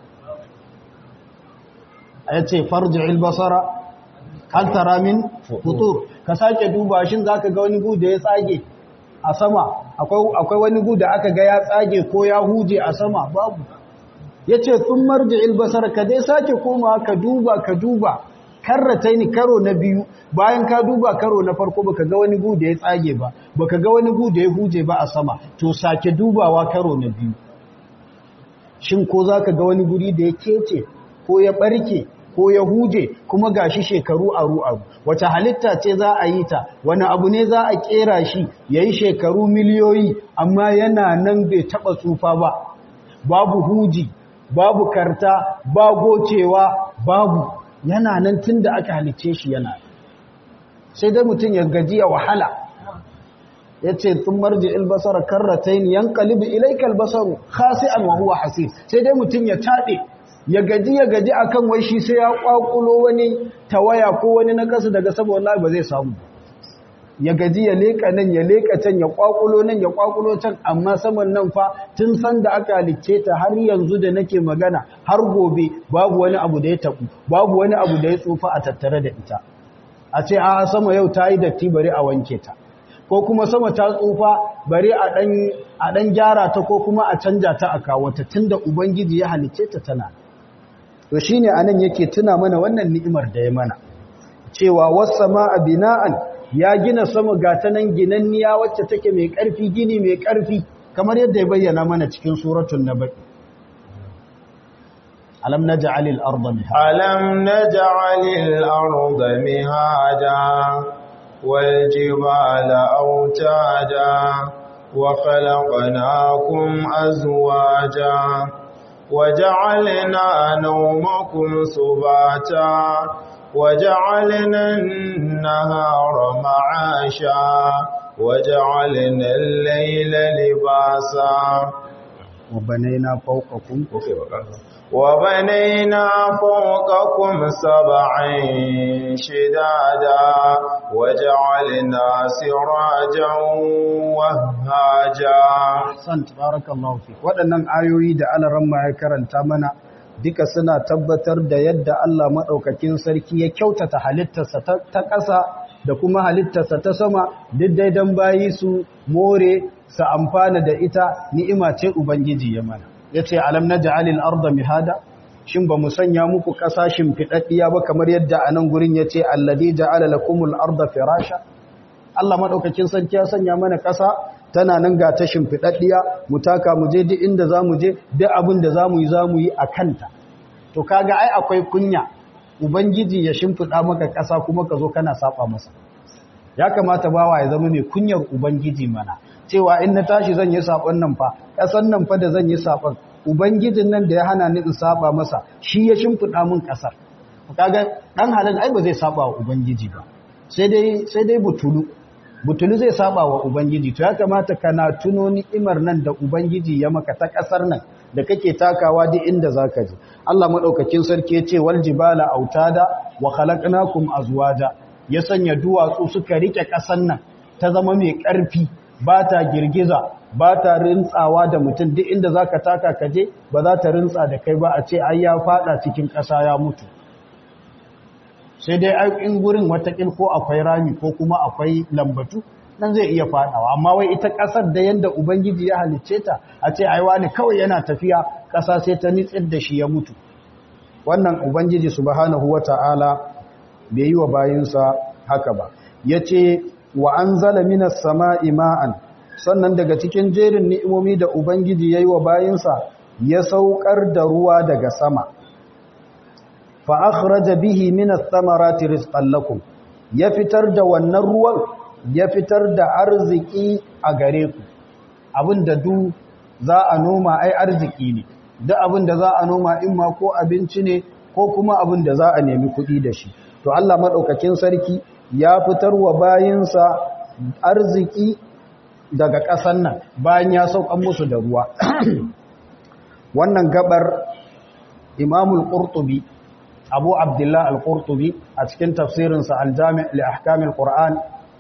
ya ce farji basara hal tara min futur ka sake duba shin zaka ga wani gu da ya tsage a sama akwai akwai wani gu da aka ga ya tsage ko ya huje a sama babu yace sun marji basara ka dai sake komawa ka duba ka duba karrataini karo na biyu bayan ka duba karo na farko baka ga wani gu da ya tsage ba baka ga wani gu da ya huje ba a sama to sake dubawa karo na biyu shin ko zaka ga wani guri da ya kece ko ya barke ko ya huje kuma gashi shekaru aru aru wace halitta ce za a yi ta wani abu ne za a kera shi yayi shekaru miliyoyi amma yana nan bai taba tsufa ba babu huji babu karta ba gocewa babu yana nan tunda aka halicce shi yana sai dai mutum ya gaji ya wahala yace tun marji albasara karratayn yanqalibu ilayka albasaru khasi'an wa huwa hasib sai dai mutum ya tade ya gaji ya gaji akan wai shi sai ya kwakulo wani tawaya ko wani na kasa daga saboda wallahi ba zai samu ya gaji ya leka nan ya leka can ya kwakulo nan ya kwakulo can amma saman nan fa tun san da aka halicce ta har yanzu da nake magana har gobe babu wani abu da ya tabu babu wani abu da ya tsufa a tattare da ita a ce a sama yau ta yi datti bari a wanke ta ko kuma sama ta tsufa bari a dan a dan gyara ta ko kuma a canja ta a kawo ta tunda ubangiji ya halicce ta tana to shine anan yake tuna mana wannan ni'imar da ya mana cewa was-samaa bina'an ya gina sama gata nan ginanniya wacce take mai ƙarfi gini mai ƙarfi kamar yadda ya bayyana mana cikin suratul nabai alam naj'alil arda mihada alam naj'alil arda mihada wal jibala autada wa khalaqnakum azwaja وجعلنا نومكم سباتا وجعلنا النهار معاشا وجعلنا الليل لباسا وبنينا فوقكم وبنينا فوقكم سبعا شدادا وجعلنا سراجا وهاجا san tabarakallahu fi waɗannan ayoyi da alaramma ya karanta mana duka suna tabbatar da yadda Allah maɗaukakin sarki ya kyautata halittarsa ta ƙasa da kuma halittarsa ta sama duk daidan bayi su more su amfana da ita ni'ima ce Ubangiji ya mana ya ce alam na ja'alil arda mihada shin ba mu sanya muku ƙasa shimfiɗaɗɗiya ba kamar yadda a nan gurin ya ce alladi ja'ala lakumul arda firasha Allah maɗaukakin sarki ya sanya mana ƙasa tana nan ga ta shimfiɗaɗɗiya mu taka mu je duk inda za mu je duk abin da za mu yi za mu yi a kanta to kaga ai akwai kunya ubangiji ya shimfiɗa maka ƙasa kuma ka zo kana saba masa ya kamata bawa ya zama mai kunyar ubangiji mana cewa in na tashi zan yi saɓon nan fa ƙasan nan fa da zan yi saɓon ubangijin nan da ya hana ni in saba masa shi ya shimfiɗa min ƙasar kaga ɗan halin ai ba zai saba wa ubangiji ba sai dai sai dai butulu butulu zai saba wa ubangiji to ya kamata kana tuno ni'imar nan da ubangiji ya maka ta kasar nan da kake takawa duk inda zaka je Allah madaukakin sarki ya ce wal jibala autada wa khalaqnakum azwaja ya sanya duwatsu suka rike ƙasan nan ta zama mai ƙarfi ba ta girgiza ba ta rintsawa da mutum duk inda za ka taka kaje ba za ta rintsa da kai ba a ce ai ya fada cikin ƙasa ya mutu sai dai in gurin watakil ko akwai rami ko kuma akwai lambatu nan zai iya fadawa amma wai ita ƙasar da yanda ubangiji ya halicce ta a ce ai wani kawai yana tafiya ƙasa sai ta nitsir da shi ya mutu wannan ubangiji subhanahu wata'ala bai yi wa bayinsa haka ba yace wa anzala minas sama'i ma'an sannan daga cikin jerin ni'imomi da ubangiji yayi wa bayinsa ya saukar da ruwa daga sama fa akhraja bihi minas thamarati rizqan lakum ya fitar da wannan ruwan ya fitar da arziki a gare ku abinda du za a noma ai arziki ne duk abinda za a noma in ma ko abinci ne ko kuma abinda za a nemi kuɗi da shi to Allah madaukakin sarki ya fitar wa bayinsa arziki daga ƙasan nan bayan ya saukan musu da ruwa wannan gabar imamul qurtubi abu abdullah al-qurtubi a cikin tafsirinsa al-jami' li ahkamil qur'an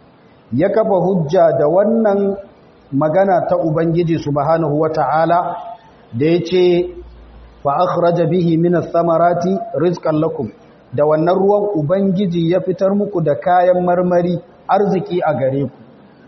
ya kafa hujja da wannan magana ta ubangiji subhanahu wata'ala da yace fa akhraja bihi minas samarati rizqan lakum da wannan ruwan ubangiji ya fitar muku da kayan marmari arziki a gare ku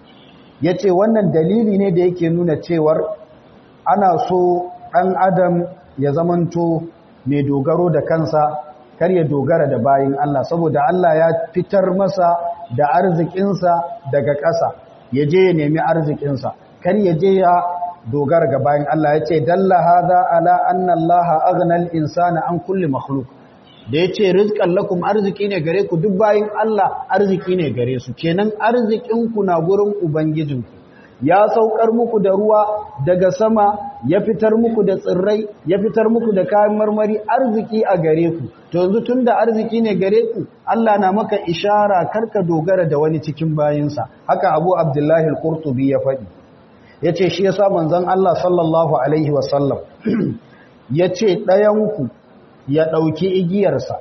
yace wannan dalili ne da yake nuna cewar ana so ɗan adam ya zamanto mai dogaro da kansa kar ya dogara da bayin Allah saboda Allah ya fitar masa da arzikinsa daga ƙasa ya je ya nemi arzikinsa kar ya je ya dogara ga bayin Allah ya ce dalla hadha ala anna Allah aghna al-insana an kulli makhluq da ya ce rizqan lakum arziki ne gare ku duk bayin Allah arziki ne gare su kenan arzikinku na gurin ubangijinku ya saukar muku da ruwa daga sama ya fitar muku da tsirrai ya fitar muku da kayan marmari arziki a gare ku to yanzu tunda arziki ne gare ku Allah na maka ishara karka dogara da wani cikin bayinsa haka Abu Abdullahi al-Qurtubi ya faɗi yace shi yasa manzon Allah sallallahu alaihi wasallam yace ɗayan ku ya ɗauki igiyarsa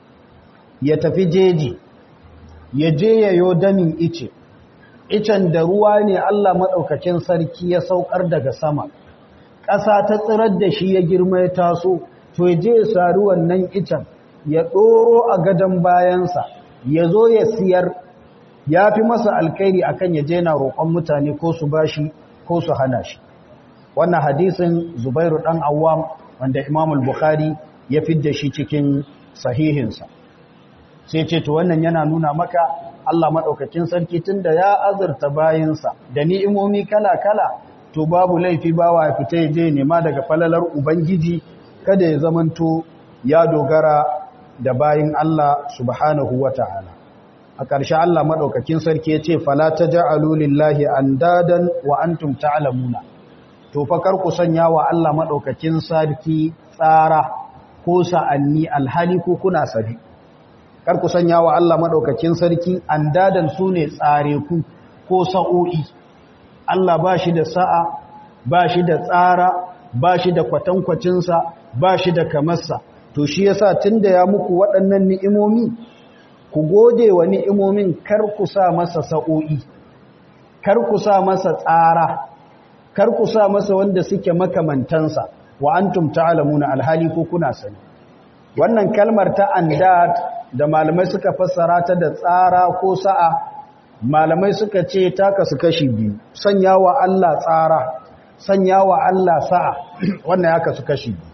ya tafi jeji ya je yayo damin ice icen da ruwa ne Allah maɗaukakin sarki ya saukar daga sama ƙasa ta tsirar da shi ya girma ya taso to ya je ya sari wannan icen ya ɗoro a gadon bayansa ya zo ya siyar ya fi masa alkairi akan ya je na roƙon mutane ko su bashi ko su hana shi wannan hadisin zubairu ɗan awam wanda imamul bukhari ya fidda shi cikin sahihinsa sai ce to wannan yana nuna maka Allah maɗaukakin sarki tun da ya azurta bayinsa da ni'imomi kala-kala to babu laifi bawa ya fita ya je nema daga falalar Ubangiji kada ya zamanto ya dogara da bayin Allah subhanahu wa ta'ala. A ƙarshe Allah maɗaukakin sarki ya ce, Fala ta ja'alu lillahi an dadan wa an tumta alamuna. To fakar ku sanya wa Allah maɗaukakin sarki tsara ko sa'anni alhali ko kuna sari. kar ku sanya wa Allah maɗaukakin sarki an dadan su ne tsare ku ko sa'o'i Allah ba shi da sa'a ba shi da tsara ba shi da kwatankwacinsa ba shi da kamarsa to shi yasa tun da ya muku waɗannan ni'imomi ku gode wa ni'imomin kar ku sa masa sa'o'i kar ku sa masa tsara kar ku sa masa wanda suke makamantansa wa antum ta'lamuna alhali ko kuna sani wannan kalmar ta andad da malamai suka fassara ta da tsara ko sa'a malamai suka ce ta kasu kashi biyu sanya wa Allah tsara sanya wa Allah sa'a wannan ya kasu kashi biyu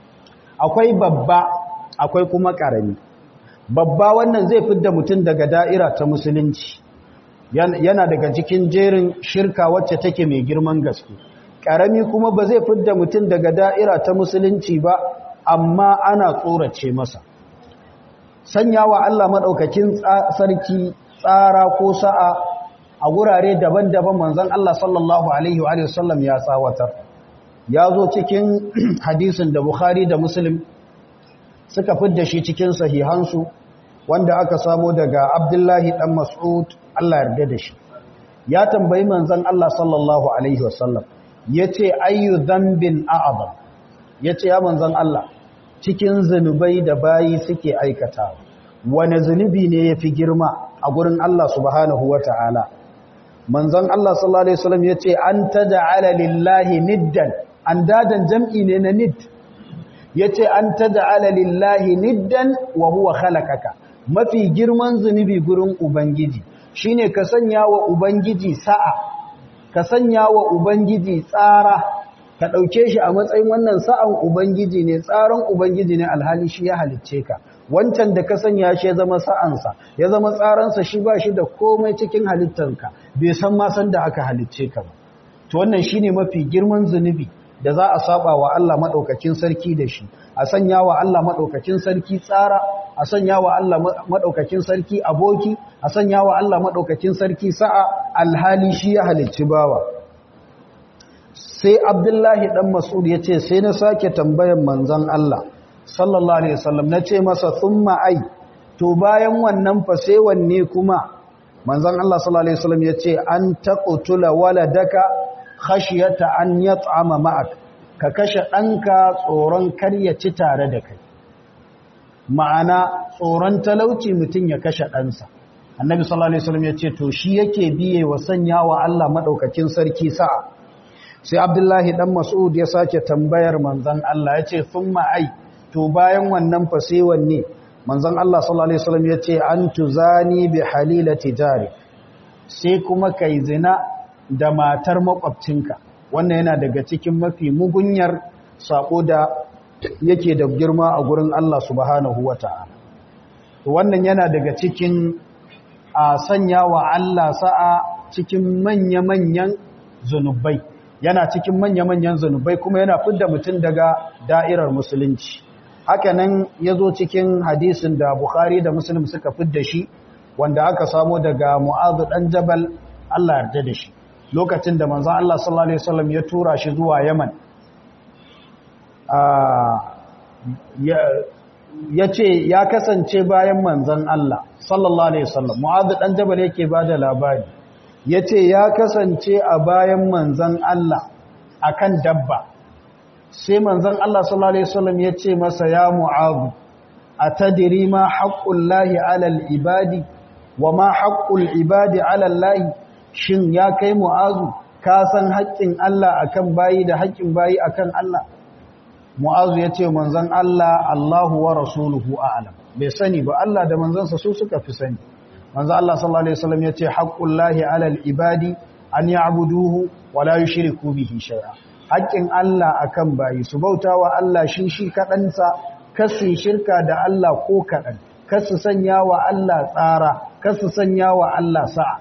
akwai babba akwai kuma ƙarami babba wannan zai fidda mutum daga da'ira ta musulunci yana daga cikin jerin shirka wacce take mai girman gaske ƙarami kuma ba zai fidda mutum daga da'ira ta musulunci ba amma ana tsorace masa sanya wa Allah maɗaukakin sarki tsara ko sa'a a gurare daban-daban manzan Allah sallallahu Alaihi wa sallam ya tsawatar ya zo cikin hadisin da Bukhari da Muslim suka fidda shi cikin sahihansu wanda aka samo daga Abdullahi ɗan Mas'ud Allah yarda da shi ya tambayi manzan Allah sallallahu Alaihi wa sallam ya ce ayyu zambin a'azam ya ce ya manzan Allah cikin zunubai da bayi suke aikata wane zunubi ne ya fi girma a gurin Allah subhanahu wa ta'ala manzon Allah sallallahu Alaihi wasallam ya ce an ta da'ala lillahi niddan an dadan jam'i ne na nid ya ce an ta da'ala lillahi niddan wa huwa khalaqaka mafi girman zunubi gurin ubangiji shine ka sanya wa ubangiji sa'a ka sanya wa ubangiji tsara ka ɗauke shi a matsayin wannan sa'an ubangiji ne tsaron ubangiji ne alhali shi ya halicce ka wancan da ka sanya shi ya zama sa'ansa ya zama tsaransa shi ba shi da komai cikin halittarka bai san ma san da aka halicce ka ba to wannan shine mafi girman zunubi da za a saba wa Allah madaukakin sarki da shi a sanya wa Allah madaukakin sarki tsara a sanya wa Allah madaukakin sarki aboki a sanya wa Allah madaukakin sarki sa'a alhali shi ya halicci bawa sai Abdullahi dan Mas'ud yace sai na sake tambayan manzon Allah sallallahu alaihi wasallam nace masa thumma ai to bayan wannan fa sai wanne kuma manzon Allah sallallahu alaihi wasallam yace an taqtula waladaka khashiyata an yat'ama ma'ak ka kashe danka tsoron kar ya ci tare da kai ma'ana tsoron talauci mutun ya kashe ɗansa annabi sallallahu alaihi wasallam yace to shi yake biye wa sanyawa Allah madaukakin sarki sa'a sai abdullahi dan mas'ud ya sake tambayar manzon Allah yace thumma ai to bayan wannan fa sai wanne manzon Allah sallallahu alaihi wasallam yace an tuzani bi halilati jari sai kuma kai zina da matar makwabcinka wannan yana daga cikin mafi mugunyar sako da yake da girma a gurin Allah subhanahu wataala to wannan yana daga cikin a sanya wa Allah sa'a cikin manya-manyan zanubai yana cikin manya-manyan zanubai kuma yana fidda mutum daga da'irar musulunci haka nan ya zo cikin hadisin da Bukhari da Muslim suka fidda shi wanda aka samo daga Mu'adh dan Jabal Allah yarda da shi lokacin da manzon Allah sallallahu alaihi wasallam ya tura shi zuwa Yaman ya ce ya kasance bayan manzon Allah sallallahu alaihi wasallam Mu'adh dan Jabal yake bada labari yace ya kasance a bayan manzon Allah akan dabba sai manzon Allah sallallahu alaihi wasallam yace masa ya Mu'adh atadri ma haqqullahi 'alal ibadi wa ma haqqul ibadi 'alal lahi shin ya kai Mu'adh ka san haƙƙin Allah akan bayi da haƙƙin bayi akan Allah Mu'adh yace manzon Allah Allahu wa rasuluhu a'lam bai sani ba Allah da manzansa su suka fi sani manzo Allah sallallahu alaihi wasallam yace haqqullahi 'alal ibadi an ya'buduhu wa la yushriku bihi shay'a haƙƙin Allah akan bayi su bautawa Allah shi shi kadansa kasu shirka da Allah ko kadan kasu sanya wa Allah tsara kasu sanya wa Allah sa'a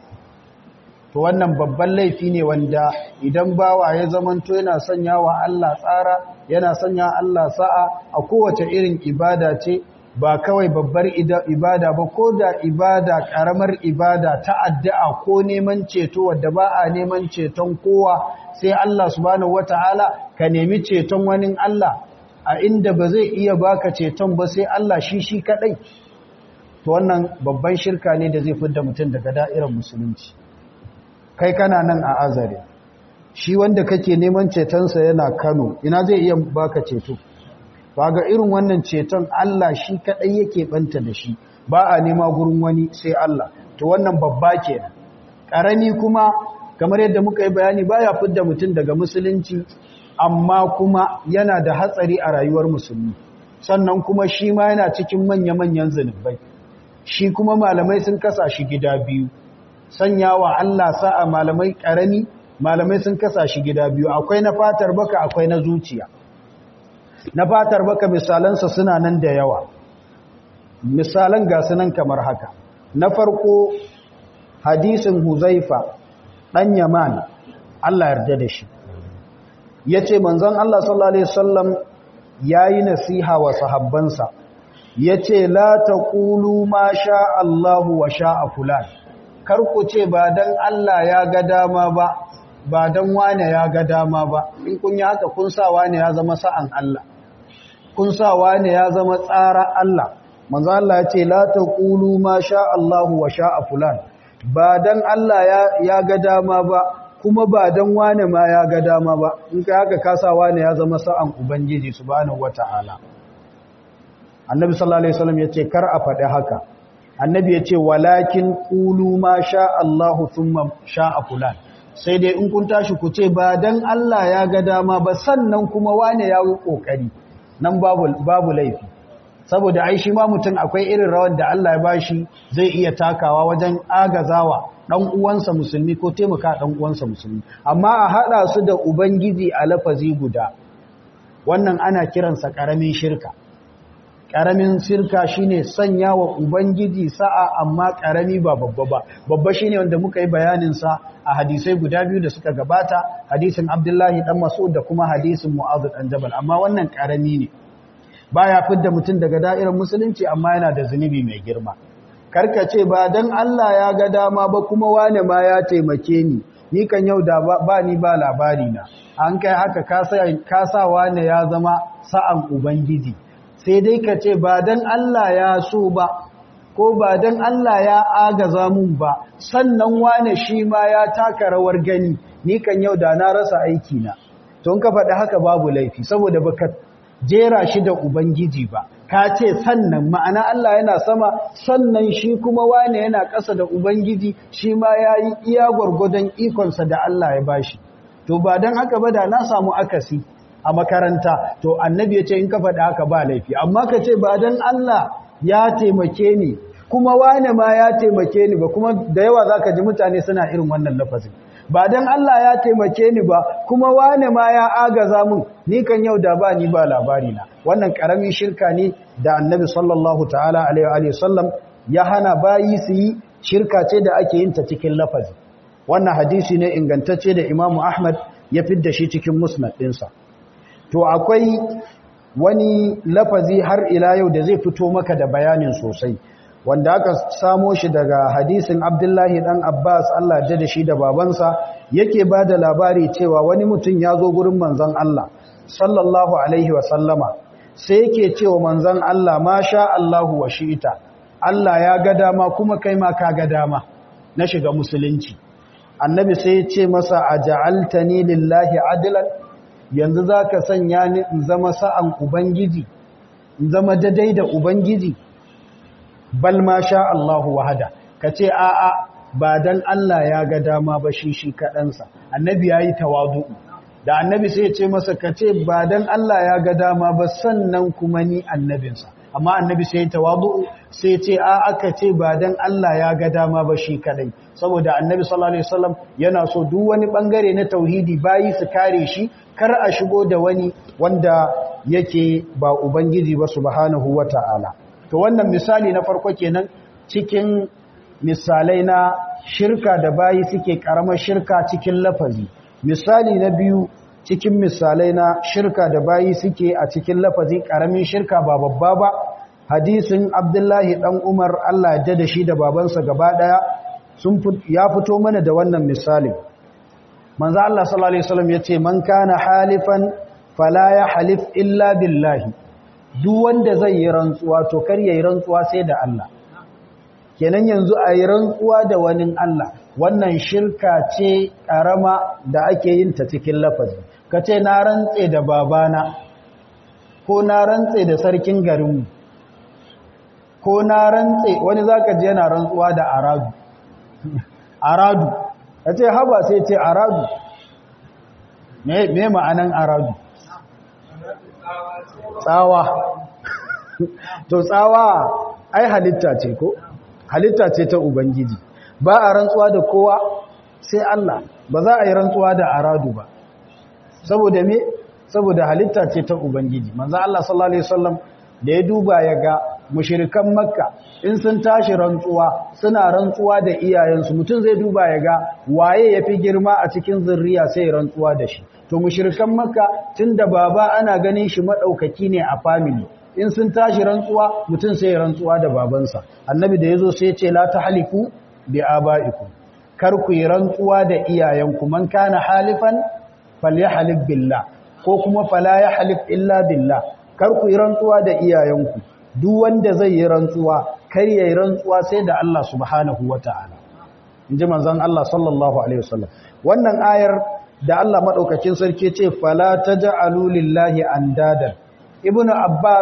to wannan babban laifi ne wanda idan bawa ya zamanto yana sanya wa Allah tsara yana sanya Allah sa'a a kowace irin ibada ce ba kawai babbar ibada ba ko da ibada karamar ibada ta addu'a ko neman ceto wadda ba a neman ceton kowa sai Allah subhanahu wataala ka nemi ceton wani Allah a inda ba zai iya baka ceton ba sai Allah shi shi kadai to wannan babban shirka ne da zai fidda mutum daga da'irar musulunci kai kana nan a azare shi wanda kake neman cetonsa yana Kano ina zai iya baka ceto ba ga irin wannan ceton Allah shi kaɗai yake ɓanta da shi ba a nema gurin wani sai Allah to wannan babba kenan ƙarami kuma kamar yadda muka yi bayani baya fidda mutum daga musulunci amma kuma yana da hatsari a rayuwar musulmi sannan kuma shi ma yana cikin manya-manyan zunubai shi kuma malamai sun kasa shi gida biyu sanya wa Allah sa'a malamai ƙarami malamai sun kasa shi gida biyu akwai na fatar baka akwai na zuciya na fatar baka misalansa suna nan da yawa misalan ga sunan kamar haka na farko hadisin huzaifa ɗan yaman Allah yarda da shi ya ce manzon Allah sallallahu Alaihi wasallam ya yi nasiha wa sahabbansa ya ce la ta ƙulu ma sha Allahu wa sha a fulan kar ku ce ba don Allah ya ga dama ba ba don wane ya ga dama ba in kun yi haka kun sa wane ya zama sa'an Allah kun sa wane ya zama tsara Allah manzo Allah ya ce la taqulu ma sha Allahu wa sha fulan ba dan Allah ya ga dama ba kuma ba dan wane ma ya ga dama ba in kai haka ka sa wane ya zama sa'an ubangiji subhanahu wataala annabi sallallahu alaihi wasallam yace kar a faɗi haka annabi yace walakin qulu ma sha Allahu thumma sha'a fulan sai dai in kun tashi ku ce ba dan Allah ya ga dama ba sannan kuma wane ya yi kokari nan babu babu laifi saboda ai shi ma mutum akwai irin rawar da Allah ya bashi zai iya takawa wajen agazawa dan uwansa musulmi ko taimaka dan uwansa musulmi amma a hada su da ubangiji a lafazi guda wannan ana kiransa karamin shirka karamin shirka shine sanya wa ubangiji sa'a amma karami ba babba ba babba shine wanda muka yi bayanin sa a hadisai guda biyu da suka gabata hadisin Abdullahi dan Mas'ud da kuma hadisin Mu'adh dan Jabal amma wannan karami ne baya fidda mutum daga da'irar musulunci amma yana da zunubi mai girma karkace ba dan Allah ya ga dama ba kuma wane ma ya taimake ni ni kan yau da ba ni ba labari na an kai haka ka sa wane ya zama sa'an ubangiji sai dai ka ce ba dan Allah ya so ba ko ba dan Allah ya agaza mun ba sannan wane shi ma ya taka rawar gani ni kan yau da na rasa aiki na to in ka faɗi haka babu laifi saboda baka jera shi da ubangiji ba ka ce sannan ma'ana Allah yana sama sannan shi kuma wane yana ƙasa da ubangiji shi ma ya yi iya gwargwadon ikonsa da Allah ya bashi to ba don haka ba da na samu akasi a makaranta to annabi ya ce in ka faɗi haka ba laifi amma ka ce ba don Allah ya taimake ni kuma wane ma ya taimake ni ba kuma da yawa za ka ji mutane suna irin wannan lafazin ba don Allah ya taimake ni ba kuma wane ma ya agaza mun ni kan yau da ba ni ba labari na wannan karamin shirka ne da annabi sallallahu ta'ala alaihi wa sallam ya hana bayi su yi shirka ce da ake yin ta cikin lafazi wannan hadisi ne ingantacce da Imam Ahmad ya fidda shi cikin musnad ɗinsa to akwai wani lafazi har ila yau da zai fito maka da bayanin sosai wanda aka samo shi daga hadisin Abdullahi dan Abbas Allah ya da shi da babansa yake ba da labari cewa wani mutum ya zo gurin manzon Allah sallallahu alaihi wa sallama sai yake cewa manzon Allah ma sha Allahu wa shi'ita Allah ya ga dama kuma kai ma ka ga dama na shiga musulunci annabi sai ya ce masa aja'altani lillahi adlan yanzu zaka sanya ni in zama sa'an ubangiji in zama daidai da ubangiji bal ma sha Allahu wahada kace a a ba dan Allah ya ga dama ba shi shi kadansa annabi yayi tawadu da annabi sai ya ce masa kace ba dan Allah ya ga dama ba sannan kuma ni annabinsa amma annabi sai ya tawadu sai ya ce a aka ce ba dan Allah ya ga dama ba shi kadai saboda annabi sallallahu alaihi wasallam yana so duk wani bangare na tauhidi bayi su kare shi kar a shigo da wani wanda yake ba ubangiji ba subhanahu wataala to wannan misali na farko kenan cikin misalai na shirka da bayi suke karamar shirka cikin lafazi misali na biyu cikin misalai na shirka da bayi suke a cikin lafazi karamin shirka ba babba ba hadisin abdullahi dan umar Allah ya da shi da babansa gaba daya sun ya fito mana da wannan misali manzo Allah sallallahu alaihi wasallam yace man kana halifan fala ya halif illa billahi duk wanda zai yi rantsuwa to kar yayi rantsuwa sai da Allah kenan yanzu a yi rantsuwa da wani Allah wannan shirka ce karama da ake yin ta cikin lafazi kace na rantse da babana ko na rantse da sarkin garinmu ko na rantse wani zaka je yana rantsuwa da aradu aradu kace haba sai ce aradu me me ma'anan aradu tsawa to tsawa ai halitta ce ko halitta ce ta ubangiji ba a rantsuwa da kowa sai Allah ba za a yi rantsuwa da aradu ba saboda me saboda halitta ce ta ubangiji manzo Allah sallallahu alaihi wasallam da ya duba ya ga mushrikan makka in sun tashi rantsuwa suna rantsuwa da iyayensu mutum zai duba ya ga waye yafi girma a cikin zurriya sai rantsuwa da shi to mushrikan makka tunda baba ana ganin shi madaukaki ne a family in sun tashi rantsuwa mutum sai rantsuwa da babansa annabi da yazo sai ya ce la tahliku bi abaikum kar ku yi rantsuwa da iyayenku man kana halifan falyahlif billah ko kuma fala yahlif illa billah kar ku yi rantsuwa da iyayenku duk wanda zai yi rantsuwa kar yayi rantsuwa sai da Allah subhanahu wataala inji manzon Allah sallallahu alaihi wasallam wannan ayar da Allah madaukakin sarki ce fala taj'alu lillahi andadan ibnu abbas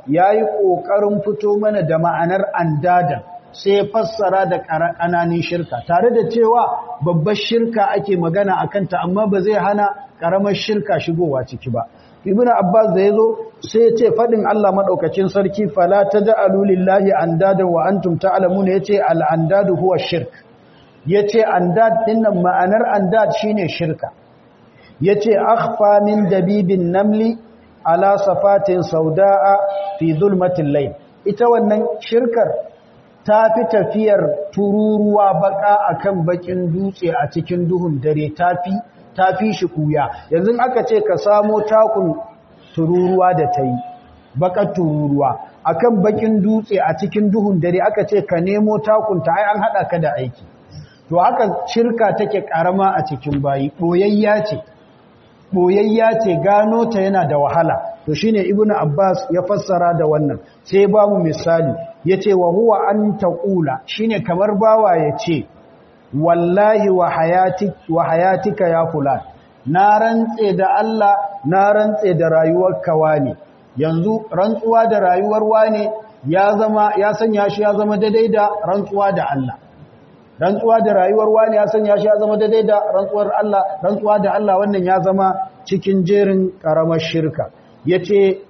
yayi kokarin fito mana da ma'anar andadan sai fassara da ƙananin shirka tare da cewa babbar shirka ake magana akan ta amma ba zai hana ƙaramar shirka shigowa ciki ba ibn abbas da yazo sai ya ce fadin Allah madaukakin sarki fala taj'alu lillahi andada wa antum ta'lamun yace al andadu huwa shirk yace andad dinnan ma'anar andad shine shirka yace akhfa min dabibin namli ala safatin saudaa fi zulmatil layl ita wannan shirkar ta fi tafiyar tururuwa baka akan bakin dutse a cikin duhun dare tafi ta fi shi kuya yanzu aka ce ka samo takun tururuwa da ta yi bakar tururuwa akan bakin dutse a cikin duhun dare aka ce ka nemo takunta ai an haɗa ka da aiki to haka shirka take karama a cikin bayi boyayya ce boyayya ce gano ta yana da wahala to shine ibnu abbas ya fassara da wannan sai ba mu misali yace wa huwa an taqula shine kamar bawa yace wallahi wa hayatik wa hayatika ya fulan na rantse da Allah na rantse da rayuwar kawani yanzu rantsuwa da rayuwar wane ya zama ya sanya shi ya zama daidai da rantsuwa da Allah rantsuwa da rayuwar wani ya sanya shi ya zama daidai da rantsuwar Allah rantsuwa da Allah wannan ya zama cikin jerin karamar shirka yace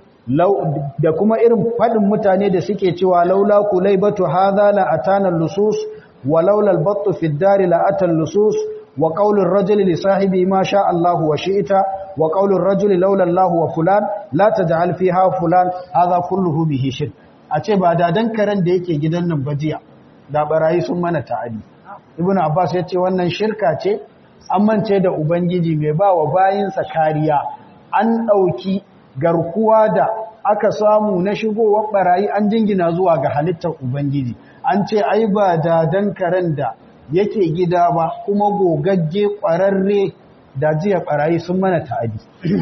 da kuma irin fadin mutane da suke cewa laula kulaibatu hadha la atana lusus wa laula albattu fi ad-dar la ata lusus wa qawlu ar-rajuli li sahibi ma sha Allah wa shi'ta wa qawlu ar-rajuli laula Allah wa fulan la taj'al fiha fulan hadha kulluhu bihi shirk a ce ba da dan karen da yake gidan nan bajiya da barayi sun mana ta'adi ibn abbas ya ce wannan shirka ce an mance da ubangiji mai ba wa bayinsa kariya an ɗauki garkuwa da aka samu na shigowar barayi an jingina zuwa ga halittar ubangiji an ce ai ba da dan karen da yake gida ba kuma gogagge ƙwararre da jiya barayi sun mana ta'adi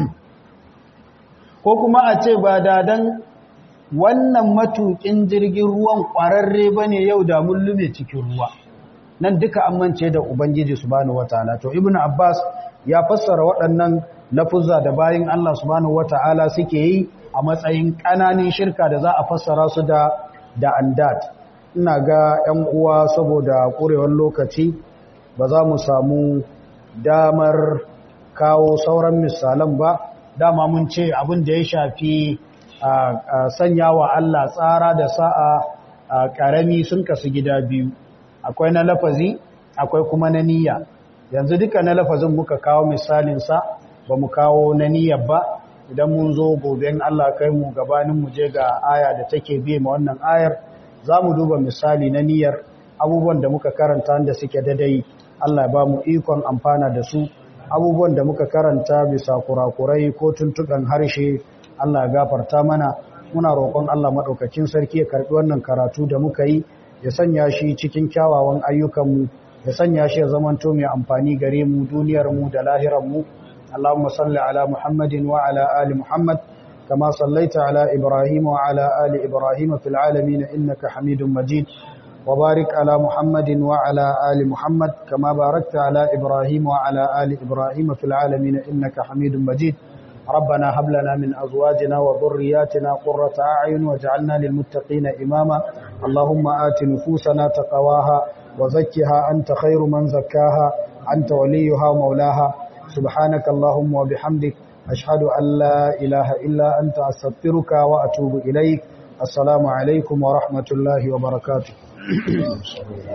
ko kuma a ce ba da dan wannan matukin jirgin ruwan ƙwararre ba ne yau da mun lume cikin ruwa nan duka amince da ubangiji subhanahu wataala to ibnu abbas ya fassara waɗannan lafuzza da bayin Allah subhanahu wataala suke yi a matsayin ƙananin shirka da za a fassara su da da andad ina ga 'yan uwa saboda ƙurewar lokaci ba za mu samu damar kawo sauran misalan ba dama mun ce abin da ya shafi sanya wa Allah tsara da sa'a ƙarami sun kasu gida biyu akwai na lafazi akwai kuma na niyya yanzu duka na lafazin muka kawo misalinsa ba mu kawo na niyyar ba idan mun zo goben Allah kai mu gabanin mu je ga aya da take bi ma wannan ayar za mu duba misali na niyyar abubuwan da muka karanta da suke dadai Allah ya ba mu ikon amfana da su abubuwan da muka karanta bisa kurakurai ko tuntuɓen harshe Allah ya gafarta mana muna roƙon Allah maɗaukakin sarki ya karɓi wannan karatu da muka yi ya sanya shi cikin kyawawan ayyukanmu ya sanya shi ya zamanto mai amfani gare mu duniyarmu da lahiranmu Allahumma salli ala Muhammadin wa ala ali Muhammad kama sallaita ala Ibrahim wa ala ali Ibrahim fil alamin innaka Hamidum Majid wa barik ala Muhammadin wa ala ali Muhammad kama barakta ala Ibrahim wa ala ali Ibrahim fil alamin innaka Hamidum Majid ربنا هب لنا من أزواجنا وذرياتنا قرة أعين واجعلنا للمتقين إماما اللهم آت نفوسنا تقواها وزكها أنت خير من زكاها أنت وليها ومولاها سبحانك اللهم وبحمدك أشهد أن لا إله إلا أنت أستغفرك وأتوب إليك السلام عليكم ورحمة الله وبركاته